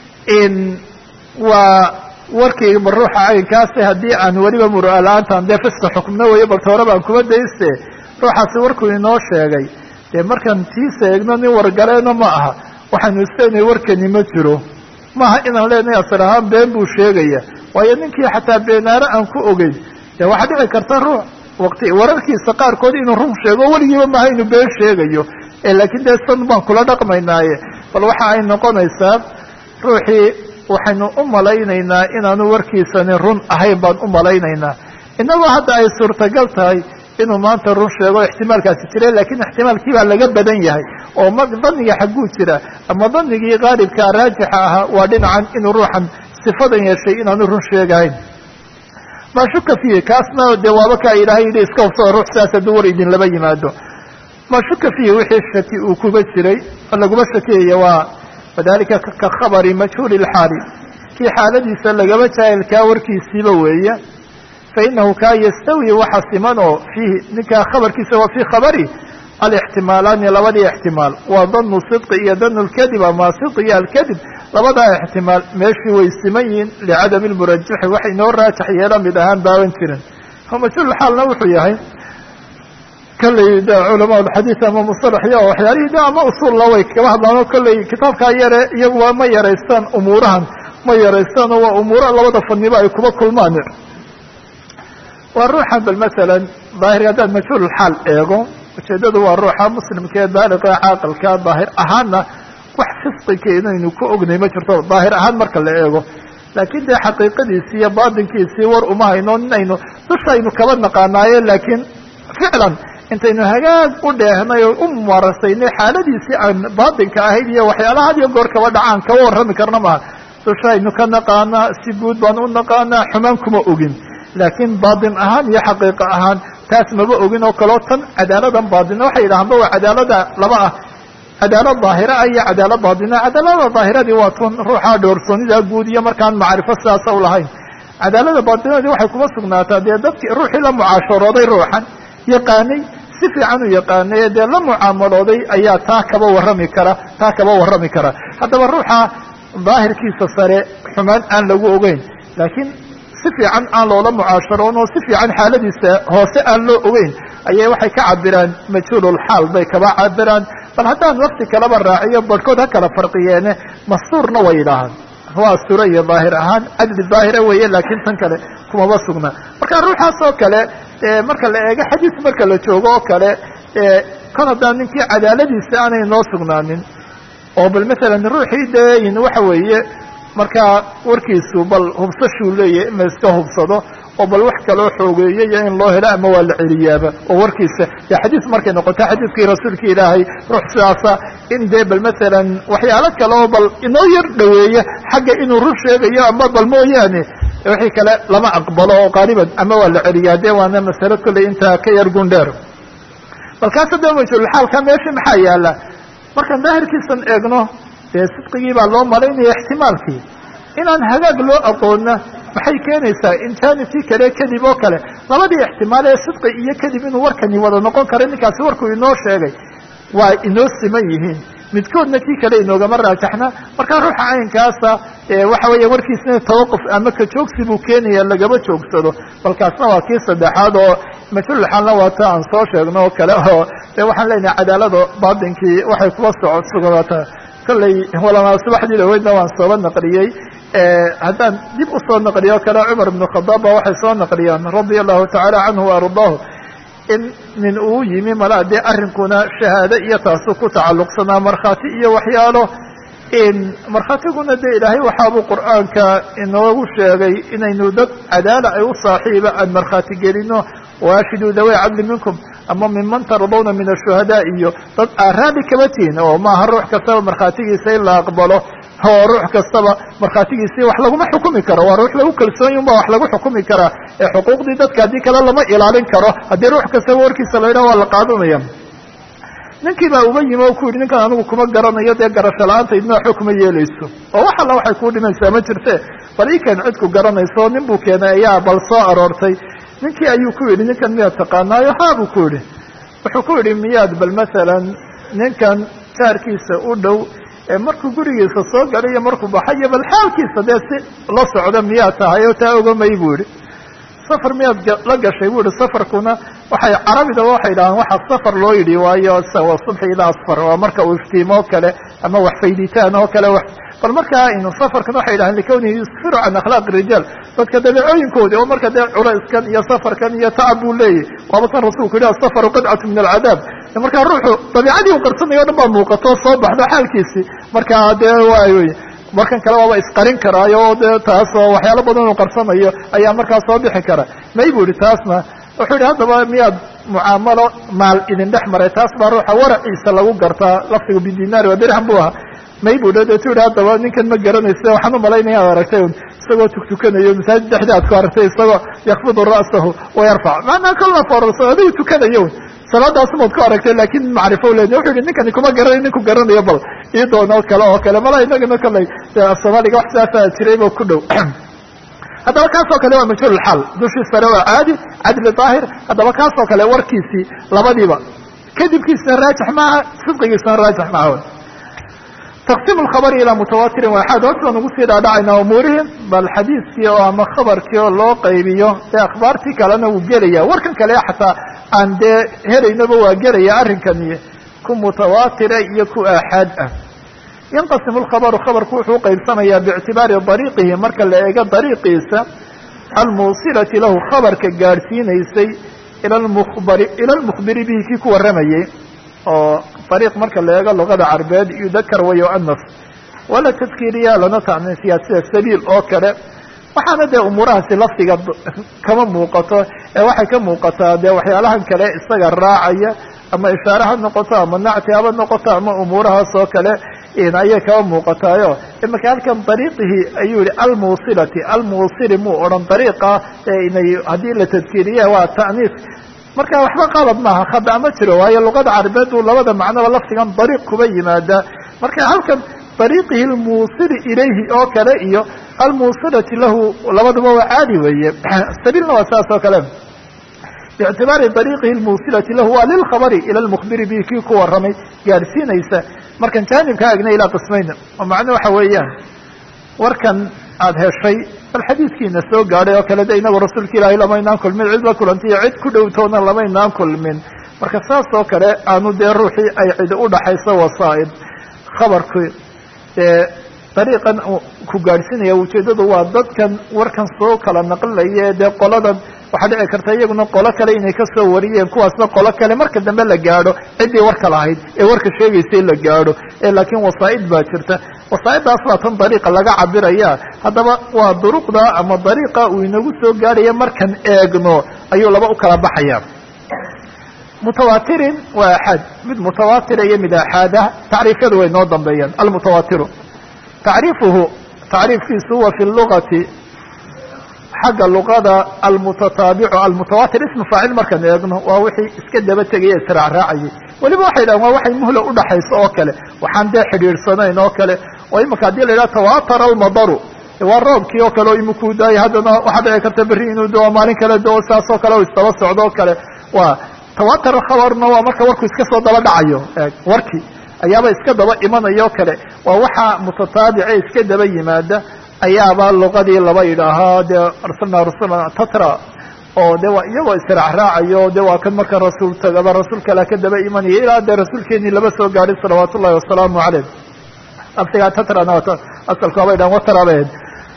in waa warkayba ruuxa caynkaasi haddii aan weliba muru'a la-aantaan dee fiska xukmna weyo balta hore baan kuma dayste ruuxaasi warkuu inoo sheegay dee markaan tiisa eegno nin wargaleena ma aha waxaanu isleenahay warkani ma jiro maaha inaan leenahay asal ahaan been buu sheegaya waayo ninkii xataa beenaare aan ku ogeyn dee waxaa dhici karta ruux waqti wararkiisa qaarkood inuu run sheego weligiiba maaha inuu been sheegayo laakiin dee san baan kula dhaqmaynaaye bal waxa ay noqonaysaa ruuxii waxaynu u malaynaynaa inaanu warkiisani run ahayn baan u malaynaynaa innagoo hadda ay suurtagal tahay inuu maanta run sheego ixtimaalkaasi jira lakiin ixtimaalkii baa laga badan yahay oo ma daniga xagguu jira ama danigii qaalibkaa raajixa ahaa waa dhinacan inuu ruuxan sifadan yeeshay inaanu run sheegahayn ma shuka fiihi kaasna dee waaba kaa ilaahay yidhi iska hubsada ruux sidaas hadduu war idin laba yimaado ma shuka fiihi wixii shaki uu kuba jiray laguma shakiyaya waa wadalika ka khabari majhuuli lxaali kii xaaladiisa lagaba jaahilkaa warkiisiiba weeye fainahu kaa yastawi waxa siman oo fiihi ninkaa khabarkiisa waa fii khabari alixtimaalaani labadii ixtimaal waa danu sidqi iyo danu lkadib ama sidqi iyo alkadib labadaa ixtimaal meeshii way siman yihiin licadami lmurajaxi waxay noo raajax yeela mid ahaan baaban jirin majhuulxaalna wuxuu yahay kolley de culamaa alxadiid ama musalaxiya oo waxyaalihii de ama usuulla way kaga hadlaan oo kolley kitaabkaa yare iyaguwa ma yaraystaan umuurahan ma yaraystaan oo waa umuura labada faniba ay kuba kulmaan waa ruuxan bal masalan daahirka haddaad majhuulxaal eego ujeedadu waa ruuxa muslimka ee baaliqa caaqilka daahir ahaanna wax fisqika inaynu ku ognay ma jirto daahir ahaan marka la eego laakiin dee xaqiiqadiisii iyo baatinkiisii war uma hayno inaynu dushaynu kaba naqaanaaye laakiin ficlan intaynu hagaag u dheehnay oo u mumarasaynay xaaladiisii aan baatinka ahayd iyo waxyaalaha had iyo goor kaba dhacaan kaba warrami karna maha dushaynu ka naqaanaa si guud baan u naqaanaa xumaan kuma ogin laakiin baatin ahaan iyo xaqiiqa ahaan taas maba ogin oo kaleo tan cadaaladan baatina waxay yidhahaanba waa cadaalada laba ah cadaalad daahira ah iyo cadaalad baatina cadaalada daahiradii waa tun ruuxa dhoorsoonida guud iyo markaan macrifo sidaasa u lahayn cadaalada baatinadii waxay kuma sugnaataa dee dadkii ruuxii la mucaasharooday ruuxan yaqaanay si fiican u yaqaanay ee dee la mucaamalooday ayaa taa kaba warrami kara taa kaba warrami kara haddaba ruuxa daahirkiisa sare xumaan aan lagu ogeyn laakiin si fiican aan loola mucaasharoon oo si fiican xaaladiisa hoose aan loo ogeyn ayay waxay ka cabiraan majhuululxaal bay kaba cabiraan bal haddaan wakti kalaba raaciyo barhkood ha kala farqiyeene mastuurna way yidhaahaan waa astura iyo daahir ahaan cadli daahira weeye laakiin tan kale kumaba sugna marka ruuxaas oo kale marka la eego xadiis marka la joogo oo kale kon haddaan ninkii cadaaladiisa aanay noo sugnaanin oo bal masalan ruuxii dee waxa weeye markaa warkiisu bal hubsashuu leeyahay in la iska hubsado oo bal wax kaloo xoogeeyo iyo in loo helo ama waa la celiyaaba oo warkiisa dee xadiis markay noqoto xadiiskii rasuulka ilaahay ruux sidaasa in dee bal masalan waxyaalo kale oo bal inoo yar dhoweeya xagga inuu run sheegayo ama bal mooyaane wixii kale lama aqbalo oo qaaliban ama waa la celiyaa dee waana masalo kolley intaa ka yar gundheer balkaas hadda majhulxaalka meeshii maxaa yaala markaan daahirkiisan eegno dee sidqigii baa loo malaynaya ixtimaalkii inaan hagaag loo aqoonna maxay keenaysaa in jaanibkii kale kadib oo kale labadii ixtimaal ee sidqi iyo kadib inuu warkani wada noqon karo ninkaasi warkuu inoo sheegay waa inoo siman yihiin midkoodna kii kale inoogama raajaxna markaa ruuxa caynkaasa waxa weeya warkiisna tawaquf ama kajoogsi buu keenaya lagama joogsado balkaasna waa kii saddexaad oo majhulxaalna waa ta aan soo sheegno oo kale oo de waxaan leenahay cadaalada baatinkii waxay kuwa soco sugnaata kolley walamaa subaxdii dhaweydna waan sooba naqliyey haddaan dib usoo naqliyo o kale cumar ibnu khadaab ba waxay soo naqliyaan radia allahu tacaala canhu waardaahu in nin uu yimi malaa dee arrinkuna shahaado iyo taasu ku tacalluqsanaa markhaati iyo waxyaalo markhaatiguna dee ilaahay waxaabuu qur'aanka inoogu sheegay inaynu dad cadaala ay u saaxiiba aan markhaati gelino waashiduu dawey cadli minkum ama minman tardawna min ashuhadaa iyo dad aaraali kama tihin oo maaha ruux kastaba markhaatigiisa in la aqbalo oo ruux kastaba markhaatigiisii wax laguma xukumi karo waa ruux lagu kalsoonyi unba wax lagu xukumi karaa ee xuquuqdii dadka haddii kale lama ilaalin karo haddii ruux kastaba warkiisa la yidhaha waa la qaadanaya ninkii baa uga yimi oo ku yidhi ninkan anigu kuma garanayo dee garasho la-aanta idnaa xukma yeelayso oo wax alla waxay kuu dhimaysaa ma jirte bal ikan cidku garanayso nin buu keenay ayaa bal soo aroortay ninkii ayuu ku yidhi ninkan miyaad taqaanaayo haa buu ku yidhi wuxuu ku yidhi miyaad bal masalan ninkan jaarkiisa u dhow ee markuu gurigiisa soo galay iyo markuu baxayo bal xaalkiisa dee si la socda miyaad tahay oo taa ogamay buu yidhi safar miyaad la gashay bu ihi safarkuna waxay carabida waxay dhahaan waxa safar loo yidhi waayo wa subxi ilaa asfar waa marka uu iftiimo o kale ama wax fayditaan oo kale bal markaa inu safarkan waxay dhahaan likawnihi yusfiru can akhlaaqi rijaal dadka dabeecooyinkoodi oo marka dee culayskan iyo safarkan iyo tacab buu leeyahy waaba kan rasuulku yidhi asafaru qidcatu min alcadaab markaa ruuxu dabiicadii u qarsanayo o dhan baa muuqato soo baxdo xaalkiisii markaa dee waay markan kale waaba isqarin karaayo o de taas oo waxyaalo badan uu qarsanayo ayaa markaa soo bixi kara may bu yihi taasna wuxuu yidhi haddaba miyaad mucaamalo maal idin dhex maray taas baa ruuxa waraciisa lagu gartaa lafdigu bidinaari waa dirham bu ahaa may bu deetu yihi haddaba ninkan ma garanaysa waxaan u malaynaya ad aragtay un isagoo tuktukanayo masaajid dhexda ad ku aragtay isagoo yakfidu ra'sahu wayarfac maanaa kolla foorarso adigu tukanayo un salaadaas maad ku aragtay lakin macrifo le wuxuu yihi ninkani kuma garanay ninku garanayo bal ii doono kale oo kale mala inagana kaley soomaaliga wax sidaasa jirayba ku dhow haddaba kaasoo kale waa majhuulxaal dushii sare waa caadi cadli daahir haddaba kaasoo kale warkiisii labadiiba kadibkiisna raajix maaha sidqigiisna raajix maaha taqsiim lkhabari ilaa mutawatirin waaxaad hoos baan ugu sii dhaadhacaynaa umuurihim bal xadiiskii oo ama khabarkii oo loo qaybiyo dee akhbaartii kalena wuu gelaya warkan kale xataa aan dee helaynaba waa gelaya arrinkani ku mutawaatira iyo ku aaxaad ah yanqasimu lkhabaru khabarku wuxuu uqaybsamayaa biictibaari dariiqihi marka la eego dariiqiisa almuusilati lahu khabarka gaadhsiinaysay ila lmubari ila lmukhbiri bihi kii ku warramayay oo dariiq marka la eego luqada carbeed yudakar wa yu'anas wala tadkiiriya lana tacniisiyaa sida sabiil oo kale waxaana dee umuurahaasi lafdiga kama muuqato ee waxay ka muuqataa dee waxyaalahan kale isaga raacaya ama ishaare ha noqoto ama nacti haba noqoto ama umuurahaas oo kale ayay kaba muuqataayo imaka halkan dariiqihi ayuu yihi almuusilati almuusili muu odhan dariiqa inay haddii la tadkiiriya waa ta'niis marka waxba qalad maaha khada ma jiro waayo luqada carabeed buu labada macnoba lafdigan dariiq kuba yimaada marka halkan dariiqihi almuusili ilayhi oo kale iyo almuusilati lahu labaduba waa caadi weeye sabiilna waa saas oo kale biictibaari dariiqihi lmuusilati lahu waa lilkhabari ila lmukhbiri bihi kii ku warramay gaadhsiinaysa markan jaanibka agna ilaa qismayna oo macno waxa weeyaan warkan aada heshay bal xadiidkiina soo gaadhay oo kale de inagu rasuulka ilaahay lamaynaan kulmin cid la kulantay iyo cid ku dhowtoona lamaynaan kulmin marka saas oo kale aanu dee ruuxii ay cidi udhaxayso wasaa'id khabarku dee dariiqan ku gaadhsiinaya ujeeddadu waa dadkan warkan soo kala naqlinaya dee qoladan waxaa dhici karta iyaguna qolo kale inay kasoo wariyeen kuwaasna qolo kale marka dambe la gaadho ciddii warka lahayd ee warka sheegaysay la gaadho ee laakiin wasaa'id baa jirta wasaa'iddaas baa tan dariiqa laga cabiraya haddaba waa duruqda ama dariiqa uu inagu soo gaadhaya markan eegno ayuu laba u kala baxaya mutawaatirin waa axaad mid mutawaatira iyo mid axaadah tacriifyadu way noo dambeeyaan almutawaatiru tacriifuhu tacriifkiisu huwa fi lugati xagga luqada almutataabicu almutawaatir ismu faacil markaan eegno waa wixii iska daba tegaya israacraacayay weliba waxay dhahan waa waxay muhla udhaxayso oo kale waxaan dee xidhiidhsanayn oo kale oo imika haddii la yidhaha tawatara almadaru waa roobkii oo kale oo imikuu daayay haddana waxaa dhici karta berri inuu doo maalin kale doo saas oo kale o isdaba socdo o kale waa tawatar khabarna waa marka warku iska soo daba dhacayo warkii ayaaba iska daba imanaya o kale waa waxa mutataabice iska daba yimaada ayaaba luqadii laba yidhaahaa dee arsalnaa rasulan tatra oo de waa iyagoo israacraacayo de waa kan marka rasuul tagaba rasuul kale ka daba imanaya ilaa dee rasuulkeenii laba soo gaadhay salawaat ullahi wasalaamu caleyh laftigaa tatrana asalka waabay dhahan watarabeed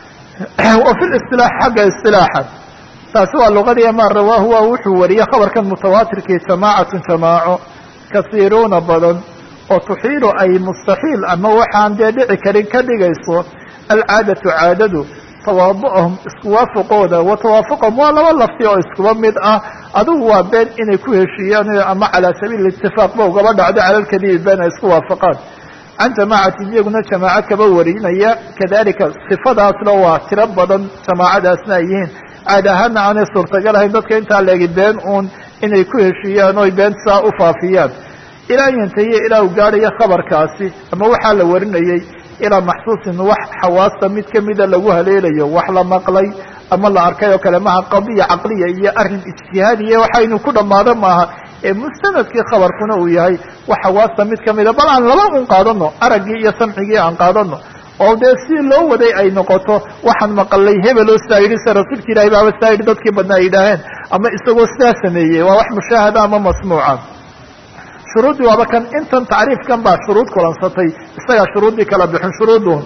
wa fi listilaax xagga istilaaxa taasi waa luqadii ma rawaahu waa wuxuu wariyey khabarkan mutawaatirkii jamaacatun jamaaco kasiiruuna badan oo tuxiilu ay mustaxiil ama waxaan dee dhici karin ka dhigayso alcaadatu caadadu tawaadu'ahum isku waafaqooda wa tawaafuqahum waa laba lafti oo iskuba mid ah adugu waa been inay ku heshiiyaan ama calaa sabiili itifaaq ba ugaba dhacdo cala lkadibi been ay isku waafaqaan can jamaacatin iyaguna jamaaco kaba warinaya kadalika sifadaasna waa tiro badan jamaacadaasna ay yihiin caad ahaana aanay suurtagal ahayn dadka intaa leegi been uun inay ku heshiiyaan oy been saa u faafiyaan ilaa yantahiya ilaa uu gaadhayo khabarkaasi ama waxaa la warinayey ilaa maxsuusin wax xawaasta mid kamida lagu haleelayo wax la maqlay ama la arkay oo kale maha qadiya caqliya iyo arrin ijtihaadiya waxaynu ku dhammaado maaha ee mustanadkii khabarkuna uu yahay wax xawaasta mid kamida bal aan laba un qaadano araggii iyo samcigii aan qaadano oo dee si loo waday ay noqoto waxaan maqalay hebeloo sidaa yidhi se rasuulka ilahay baaba sidaa yidhi dadkii badna ay yidhaaheen ama isagoo sidaa sameeyey waa wax mushaahada ama masmuuca shuruuddii waaba kan intan tacriifkan baa shuruud kulansatay isagaa shuruuddii kala bixin shuruuduhum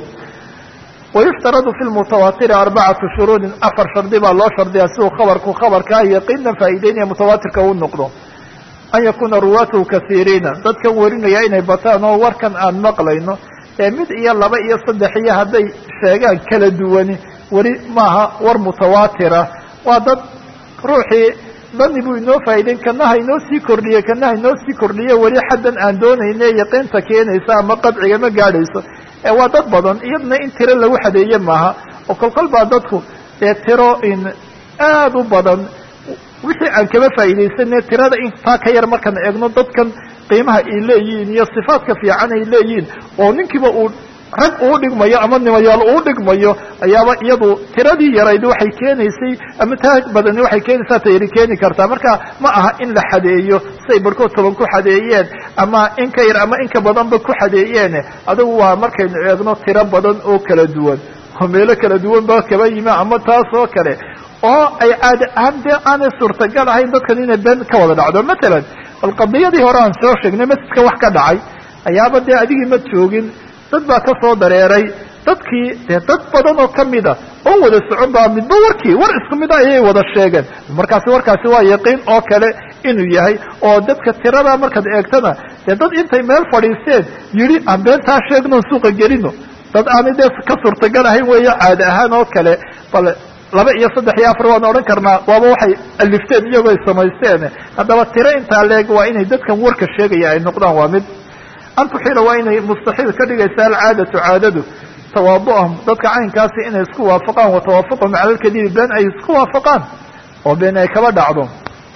wayuftaradu fi lmutawaatiri arbacatu shuruudin afar shardi baa loo shardiyaa siduu khabarku khabarkaa yaqiinan faa'iideynaya mutawaatirka uu noqdo an yakuuna ruwaatuhu kasiiriina dadkan warinaya inay bataan oo warkan aan maqlayno ee mid iyo laba iyo saddex iyo hadday sheegaan kala duwani weli maaha war mutawaatira waa dad ruuxii dani buu inoo faa'ideyn kanaha inoo sii kordhiye kanaha inoo sii kordhiye weli xaddan aan doonayne yaqiinta keenaysa ama qadciga ma gaadhayso ee waa dad badan iyadna in tiro lagu xadeeye maaha oo kolkol baa dadku dee tiro in aada u badan wixii aan kaba faa'iidaysane tirada intaa ka yar markaan eegno dadkan qiimaha ay leeyihiin iyo sifaadka fiican ay leeyihiin oo ninkiiba uu rag uu dhigmayo ama nimayaal uu dhigmayo ayaaba iyadu tiradii yarayd waxay keenaysay ama taa badani waxay keenaysaa tayri keeni kartaa marka ma aha in la xadeeyo siay barhkood toban ku xadeeyeen ama in ka yar ama in ka badanba ku xadeeyeen adigu waa markaynu eegno tiro badan oo kala duwan oo meelo kala duwan ba kaba yimi ama taas oo kale oo ay caadi ahaan dee aanay suurtagal ahayn dadkan inay been ka wada dhacdo matalan bal qadiyadii hore aan soo sheegnay masjidka wax ka dhacay ayaaba dee adigii ma joogin dad baa ka soo dareeray dadkii dee dad badan oo kamida oo wada socon baa midba warkii war isku mid a ayay wada sheegeen markaasi warkaasi waa yaqiin oo kale inuu yahay oo dadka tirada markaad eegtana dee dad intay meel fadhiisteen yidhi aan beentaa sheegno suuqa gelino dad aanay dee ka suurtagal ahayn weeyo caadi ahaan oo kale bal laba iyo saddex iyo afar waan odhan karnaa waaba waxay alifteen iyagoo ay samaysteen haddaba tiro intaa leeg waa inay dadkan warka sheegaya ay noqdaan waa mid an tuxiila waa inay mustaxiil ka dhigaysa alcaadatu caadadu tawaadu'ahum dadka caynkaasi inay isku waafaqaan wa tawaafuqahum cala lkadibi been ay isku waafaqaan oo been ay kaba dhacdo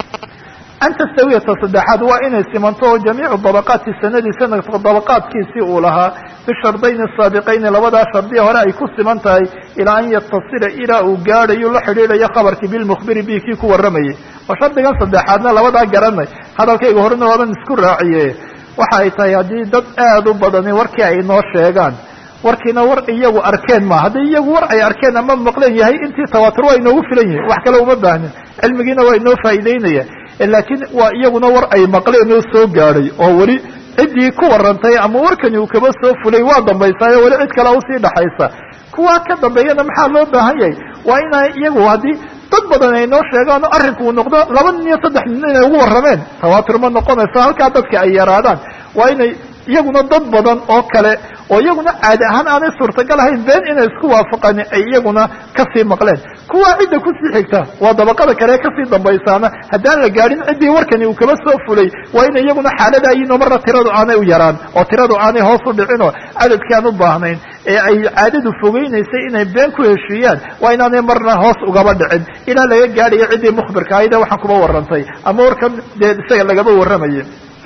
an tastawiyata saddexaad waa inay simanto oo jamiicu dabaqaati sanadii sanadka dabaqaadkiisii uu lahaa bishardayni saabiqayni labadaa shardiya hore ay ku siman tahay ilaa an yatasila ilaa uu gaadhayo la xidhiidhayo khabarkii bilmukhbiri bi kii ku warramayay oo shardigan saddexaadna labadaa garanay hadalkayga horena waaban isku raaciye waxa ay tahay haddii dad aada u badani warkii ay inoo sheegaan warkiina war iyagu arkeen ma haddii iyagu war ay arkeen ama maqleen yahay intii tawaatur waa inoogu filan yihin wax kale uma baahnin cilmigiina waa inoo faa'iideynaya laakiin waa iyaguna war ay maqleen oo soo gaadhay oo weli ciddii ku warantay ama warkani uu kaba soo fulay waa dambaysaayo weli cid kale usii dhaxaysa kuwaa ka dambeeyana maxaa loo baahan yahay waa inay iyagu haddii dad badan ay noo sheegaan oo arrinku uu noqdo laba nin iyo saddex nin inay ugu warrameen tawaatur ma noqonayso halkaa dadka ay yaraadaan waa inay iyaguna dad badan oo kale oo iyaguna caadi ahaan aanay suurtagal ahayn been inay isku waafaqaan ay iyaguna kasii maqleen kuwa cidda kusii xigta waa dabaqada kale ee kasii dambaysaana haddaan la gaadhin ciddii warkani uu kaba soo fulay waa in iyaguna xaalada ayino marna tiradu aanay u yaraan oo tiradu aanay hoos u dhicin oo cadadkii aan u baahnayn ee ay caadadu fogeynaysay inay been ku heshiiyaan waa inaanay marna hoos ugaba dhicin ilaa laga gaadhayo ciddii mukhbirka ahayde waxaan kuba warrantay ama warkan dee isaga lagaba warramayay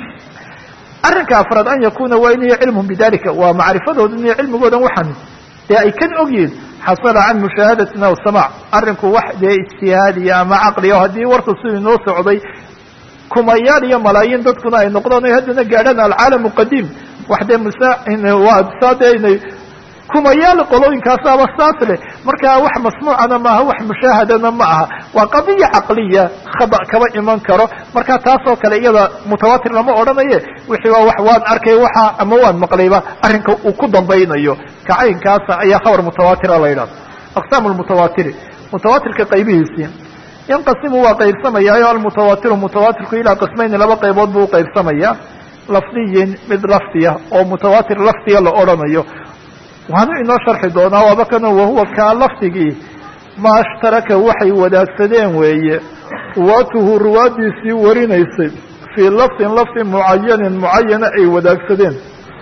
arrinka afraad an yakuna waa inay cilmuhum bidalika waa macrifadooda iyo cilmigoodan waxan dee ay kan ogyihin xasala can mushaahadatin aw samac arrinku wax dee ijtihaadiya ama caqliya haddii warku sidii noo socday kumayaal iyo malaayiin dadkuna ay noqdaan o haddana gaadhaan alcaalamu qadiim wax dee mswaa saa dee inay kumayaal qolooyinkaasaba saas leh marka wax masmuucana maaha wax mushaahadana ma aha waa qadiya caqliya khada kaba iman karo marka taasoo kale iyada mutawatir lama odhanaye wixii waa wax waan arkay waxa ama waan maqlayba arrinka uu ku dambaynayo kacaynkaasa ayaa khabar mutawatira la yidhahda aqsaamu lmutawatiri mutawatirka qaybihiisii yanqasimu waa qaybsamayaayo almutawatiru mutawatirku ilaa qismayni laba qaybood buu uqaybsamaya lafdiyin mid lafdiya oo mutawatir lafdiya la odhanayo waanu inoo sharxi doonaa waaba kano wahuwa kaa lafdigii maa ashtaraka waxay wadaagsadeen weeye ruwaatuhu ruwaadiisii warinaysay fii lafdin lafdi mucayanin mucayana ay wadaagsadeen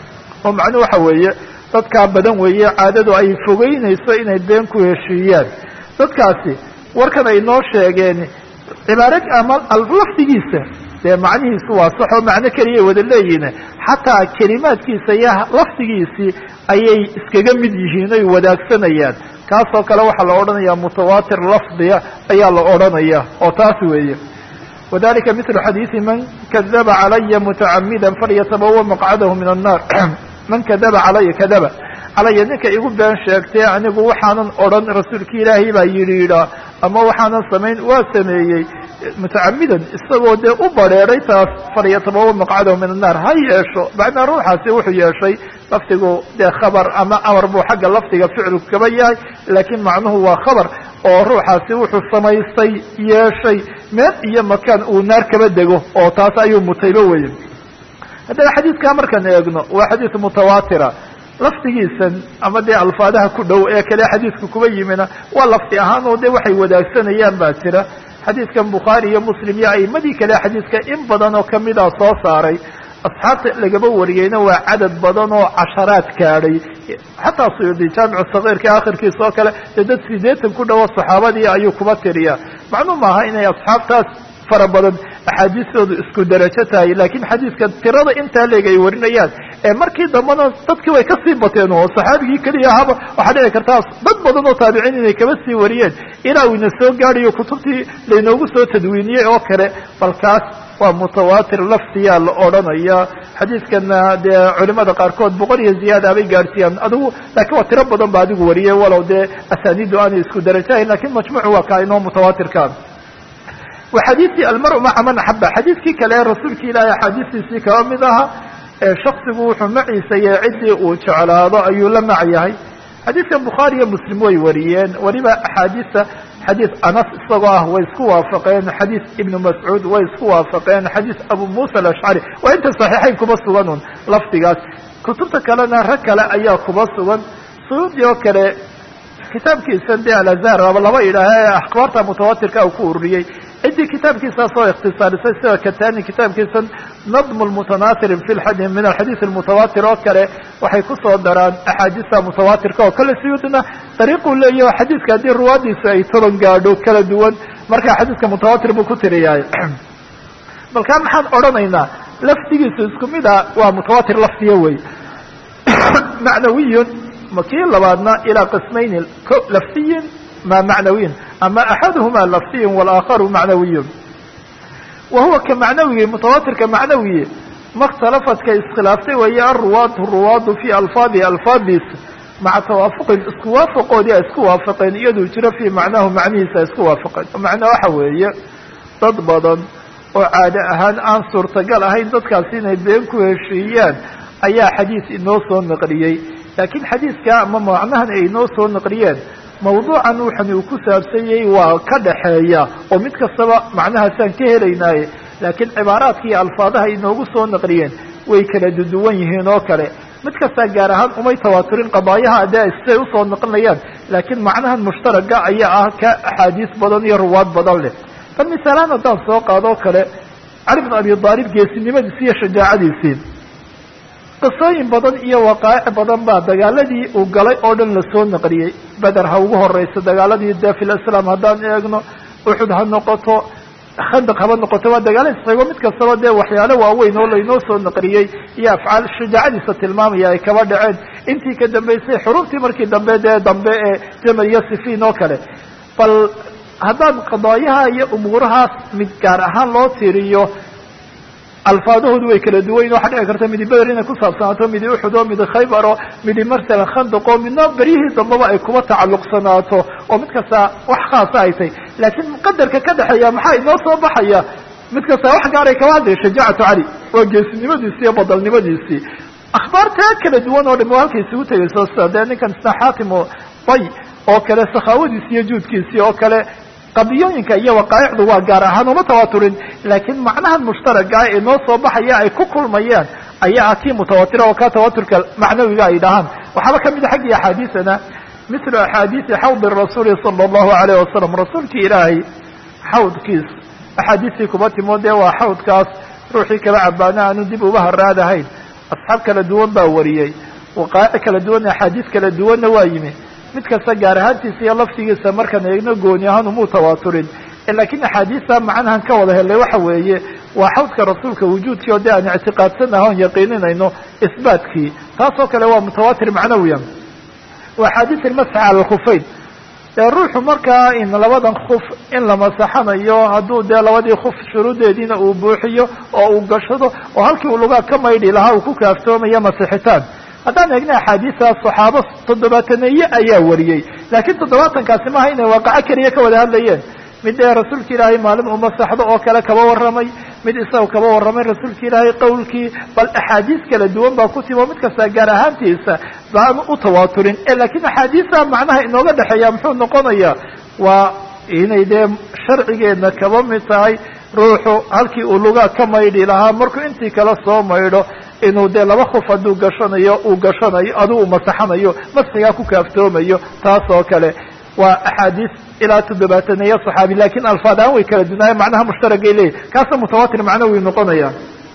oo macnuu waxa weeye dadkaa badan weeye caadadu ay fogeynayso inay been ku heshiiyaan dadkaasi warkan ay noo sheegeen cibaarad ama lafdigiisa dee macnihiisu waa sax oo macno keliyay wada leeyihin xataa kelimaadkiisa iyo lafdigiisii ayay iskaga mid yihiin oy wadaagsanayaan kaasoo kale waxaa la odhanaya mutawaatir lafdiya ayaa la odhanaya oo taas weeye wadalika mitlu xadiidi man kadaba calaya mutacamida falyatabawa maqcadahu min annar man kadaba calaya kadaba calaya ninka igu been sheegtee anigu waxaanan odhan rasuulki ilaahay baa yidhi yidhaa ama waxaanan samayn waa sameeyey mutacamidan isagoo dee u bareeray taas falyatabawa maqcadahu min annaar ha yeesho macnaa ruuxaasi wuxuu yeeshay lafdigu dee khabar ama amar buu xagga lafdiga ficilku kaba yahay laakiin macnuhu waa khabar oo ruuxaasi wuxuu samaystay yeeshay meel iyo makaan uu naar kaba dego oo taas ayuu mutaybo weye haddana xadiidkaa markaan eegno waa xadiid mutawaatira lafdigiisan ama dee alfaadaha ku dhow ee kale xadiidka kuba yimina waa lafdi ahaan oo dee waxay wadaagsanayaan baa jira xadiidkan bukhaari iyo muslim iyo aimadii kale xadiidka in badan oo kamida soo saaray asxaabta lagaba wariyeyna waa cadad badan oo casharaad gaadhay xataa suyuudi jaamicu sagiirka akhirkiisa oo kale dee dad sideetan ku dhowo saxaabadii ayuu kuba tiriyaa macnuu maaha inay asxaabtaas fara badan axaadiistoodu isku darajo tahay laakiin xadiidka tirada intaa leeg ay warinayaan ee markii dambena dadkii way kasii bateen oo saxaabigii keliya ahaba waxaa dhici kartaa dad badan oo taabiciin inay kaba sii wariyeen ilaa uu ina soo gaadhayo kutubtii laynoogu soo tadwiiniyey oo kale balkaas waa mutawaatir laftiyaa la odhanaya xadiidkana dee culimada qaarkood boqol iyo ziyaada bay gaadhsiiyaan adigu laakiin waa tiro badan ba adigu wariyey walow dee asaaniidu aanay isku darajahayn lakin majmuucu waa kaa inoo mutawaatirkaan wa xadiidkii almar maca man axaba xadiidkii kale ee rasuulka ilaahay axaadiistiisii kaba mid aha ee shaksigu wuxuu maciisayey ciddii uu jeclaado ayuu la mac yahay xadiidkan bukhaari iyo muslim way wariyeen weliba axaadiista xadiid anas isagoo ah way isku waafaqeen xadiid ibnu mascuud way isku waafaqeen xadiid abu muusa alashcari waa inta saxiixayn kuba sugan un lafdigaas kutubta kalena rag kale ayaa kuba sugan suudi oo kale kitaabkiisa de alazhar aba laba idhaaha ee akhbaarta mutawatirka uu ku ururiyey ciddii kitaabkiisaas oo ikhtisaarisay sida katani kitaabkiisa nadm lmutanasir fi lxadi min alxadiid almutawatir oo kale waxay kusoo daraan axaadiista mutawatirka oo kale siyuudina dariiquu leeyaho xadiidka haddii ruwaadiisu ay toban gaadho kala duwan marka xadiidka mutawatir buu ku tiriyahay balkaa maxaan odhanaynaa lafdigiisu isku mid a waa mutawatir lafdiya wey macnawiyun kii labaadna ilaa qismayni lafdiyin ma macnawiyin ama axaduhuma lafdiyin walaakharu macnawiyun wa huwa ka macnawigi mutawatirka macnawiye makhtalafadka iskhilaaftay weeye aruwaatu ruwaadu fi alfaadihi alfaadiisa maca tawaafuqin isku waafaqoodii ay isku waafaqeen iyaduu jiro fii macnaahu macnihiisa ay isku waafaqeen macnaa waxa weeye dad badan oo caado ahaan aan suurtagal ahayn dadkaasi inay been ku heshiiyaan ayaa xadiis inoo soo naqliyey laakiin xadiidka ama macnahan ay inoo soo naqliyeen mawduucan wuxan uu ku saabsanyay waa ka dhaxeeya oo mid kastaba macnahaasaan ka helaynaaye laakiin cibaaraadka iyo alfaadaha inoogu soo naqliyeen way kala duduwan yihiin oo kale mid kastaa gaar ahaan umay tawaaturin qadaayaha dee siday usoo noqonayaan laakiin macnahan mushtaraga ayaa ah ka axaadiis badan iyo ruwaad badan leh bal misaalaan haddaan soo qaadoo kale cali bn abi aalib geesinimadiisi iyo shajaacadiisii qisooyin badan iyo waqaa'ic badan baa dagaaladii uu galay oo dhan lasoo naqliyey beder ha ugu horeyso dagaaladii dee fil islaam haddaan eegno uxud ha noqoto khandaq haba noqoto waa dagaala isxigo mid kastaba dee waxyaalo waaweyn oo laynoo soo naqliyey iyo afcaal shajaacadiisa tilmaamaya ay kaba dhaceen intii ka dambeysay xuruftii markii dambe dee dambe ee jamal iyo sifiin oo kale bal haddaan qadaayaha iyo umuurahaas mid gaar ahaan loo tiriyo alfaadahoodu way kala duwayn waxaa dhici karta midi beder inay ku saabsanaato midi uxud oo midi khaybar oo midi masalan khandaq oo midna beryihii dambaba ay kuba tacalluqsanaato oo mid kasta wax khaasa ay tahy laakiin qadarka ka dhexeeya maxaa inoo soo baxaya mid kasta wax gaaray kaba hadlaya shajaacatu cali waa geesinimadiisii iyo badalnimadiisii akhbaartaa kala duwan oo dham halkay isugu tegayso sida dee ninkan isna xaatimu bay oo kale sakhaawadiisi iyo juudkiisii oo kale qadiyooyinka iyo waqaa'icdu waa gaar ahaan uma tawaaturin laakiin macnahan mushtaragaa ee noo soo baxaya ay ku kulmayaan ayaa ah kii mutawatira oo ka tawaturka macnawiga ay dhahaan waxaaba kamid a xaggii axaadiisana mithlu axaadiisi xawdi rasuuli sala allahu alayh wasalam rasuulkii ilaahay xawdkiis axaadiistii kuba timo dee waa xawdkaas ruuxii kala cabaana aanu dib uba haraadahayn asxaab kala duwan baa wariyey waqaa'ic kala duwan axaadiis kala duwanna waa yimi mid kasta gaar ahaantiisa iyo laftigiisa markaan eegno gooni ahaan umuu tawaaturin lakiin axaadiista macnahan ka wada helay waxa weeye waa xawdka rasuulka wujuudkii oo de aan ictiqaadsanaha on yaqiininayno isbaatkii taasoo kale waa mutawaatir macnawiya waa axaadiis ilmasx cala alkhufayn dee ruuxu markaa in labadan kuf in la masaxanayo hadduu dee labadii kuf shuruudeediina uu buuxiyo oo uu gashado oo halkii uu lugaa ka maydhi lahaa uu ku kaaftoomayo masixitaan haddaan eegna axaadiistaas saxaabo toddobaataneeye ayaa wariyey laakiin toddobaatankaasi maaha inay waaqaco keliya ka wada hadlayeen mid dee rasuulka ilaahay maalin uu masaxdo oo kale kaba warramay mid isaga kaba warramay rasuulka ilaahay qowlkii bal axaadiis kala duwan baa ku timi oo mid kasta gaar ahaantiisa baan u tawaaturin laakiin axaadiista macnaha inooga dhexeeya muxuu noqonayaa waa inay dee sharcigeedna kaba mid tahay ruuxu halkii uu lugaa ka maydhi lahaa markuu intii kale soo maydho inuu dee laba kuf hadduu gashanayo uu gashanayo aduu uu masaxanayo masxigaa ku kaaftoomayo taas oo kale waa axaadiis ilaa toddobaataneeya saxaabi lakin alfaad ahaan way kala dunaayeen macnaha mushtaragay leeyahy kaasna mutawaatir macnawi noqonaya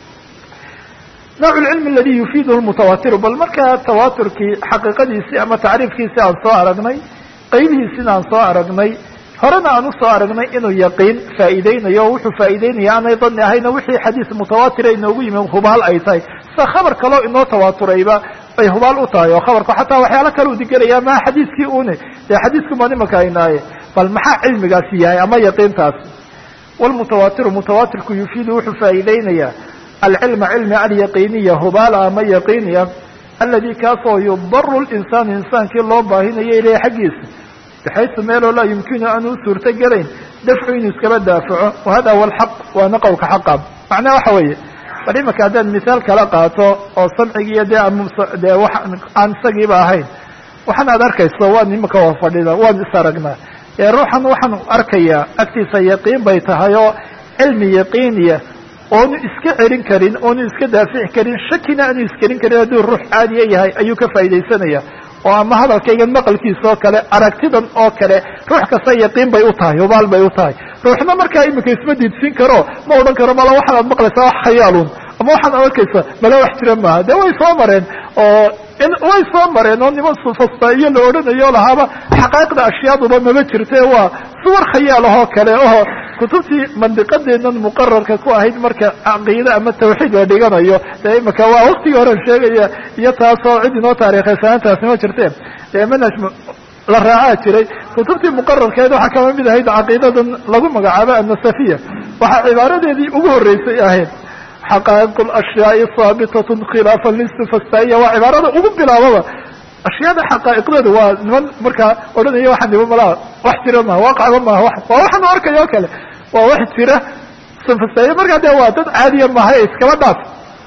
nooc lcilmi aladi yufiiduhu mutawatiru bal markaa tawaaturkii xaqiiqadiisii ama tacriifkiisii aan soo aragnay qaybihiisina aan soo aragnay horena aan usoo aragnay inuu yaqiin faa'iideynayo o wuxuu faa'iideynaya aanay dani ahayna wixii xadiis mutawaatira inoogu yimi hubaal ay tahay sida khabar kaleo inoo tawaaturayba ay hubaal u tahay oo khabarku xataa waxyaalo kale u digelaya maha xadiiskii une dee xadiisku maan imaka aynaaye bal maxaa cilmigaasi yahay ama yaqiintaasi walmutawaatiru mutawaatirku yufiidu wuxuu faa'iideynayaa alcilma cilmi alyaqiiniya hubaala ama yaqiiniya aladi kaasoo yudaru linsaanu insaankii loo baahinayo ileyh xaggiisa baxaysu meeloo laa yumkinu aan u suurto gelayn dafcu inuu iskaba daafaco wahada huwa alxaq waana qowlka xaqa macnaha waxa weeye bal imaka haddaan misaal kala qaato oo samcigiiyo dee dee wa aan isagiiba ahayn waxaan aad arkayso waan imaka waa fadhida waan is aragnaa ee ruuxan waxaan arkayaa agtiisa yaqiin bay tahay oo cilmi yaqiiniya oonu iska celin karin oonu iska daafici karin shakina aanu iskelin karin hadduu ruux caadiya yahay ayuu ka faa'iidaysanaya oo ama hadalkaygan maqalkiisa oo kale aragtidan oo kale ruux kasta yaqiin bay u tahay hubaal bay u tahay ruuxna markaa imika isma diidsin karo ma odhan karo mala waxaan aad maqlaysaa wax khayaalun ama waxaan arkaysa mala wax jira maaha dee way soo mareen oo way soo mareen oo niman sufastaiyo la odhanayo lahaaba xaqaa'iqda ashyaaduba maba jirte waa suwar khayaal ahoo kale oo kutubtii mandiqadeennan muqararka ku ahayd marka caqiide ama tawxiid la dhiganayo dee imika waa waktigii horen sheegaya iyo taasoo cid inoo taarikhaysaantaasi ma jirte dee manhaj la raacaa jiray kutubtii muqararkeed waxaa kama mid ahayd caqiidadan lagu magacaabo annasafiya waxaa cibaaradeedii ugu horreysay ahayd xaqaa'iq alashyaai haabitatun khilaafan lisufastaiya waa cibaarada ugu bilaababa ashyaada xaqaa'iqdeeda waa niman markaa odhanaya waxaa niba malaa wax jira maha waaqacba maaha waa waxaanu arkaya o kale waa wax jira sufastaiya markaa dee waa dad caadiya maaha ee iskaba dhaaf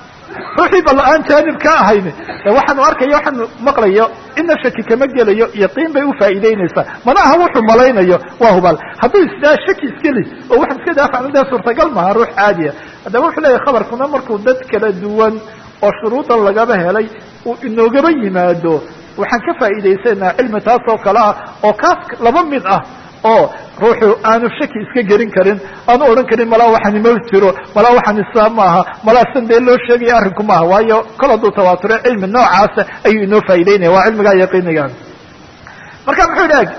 ruuxii ba la-aan jaanib ka ahayne waxaanu arkaya waxaanu maqlayo ina shaki kama gelayo yaqiin bay ufaa'iideynaysaa mana aha wuxuu malaynayo waa hubaal hadduu isdaa shaki iskeli oo waxaan iska daafacna dee suurtagal maaha ruux caadiya haddaba wuxuu leeyahy khabarkuna markuu dad kala duwan oo shuruudan lagaba helay uu inoogaba yimaado waxaan ka faa'iidaysanaa cilmi taas oo kale ah oo kaas laba mid ah oo ruuxu aanu shaki iska gelin karin aanu odhan karin malaa waxani ma jiro malaa waxani saa maaha malaa san dee loo sheegaya arrinku maaha waayo kol hadduu tawaature cilmi noocaasa ayuu inoo faa'idaynaya waa cilmigaa yaqiiniga marka muxuu idhi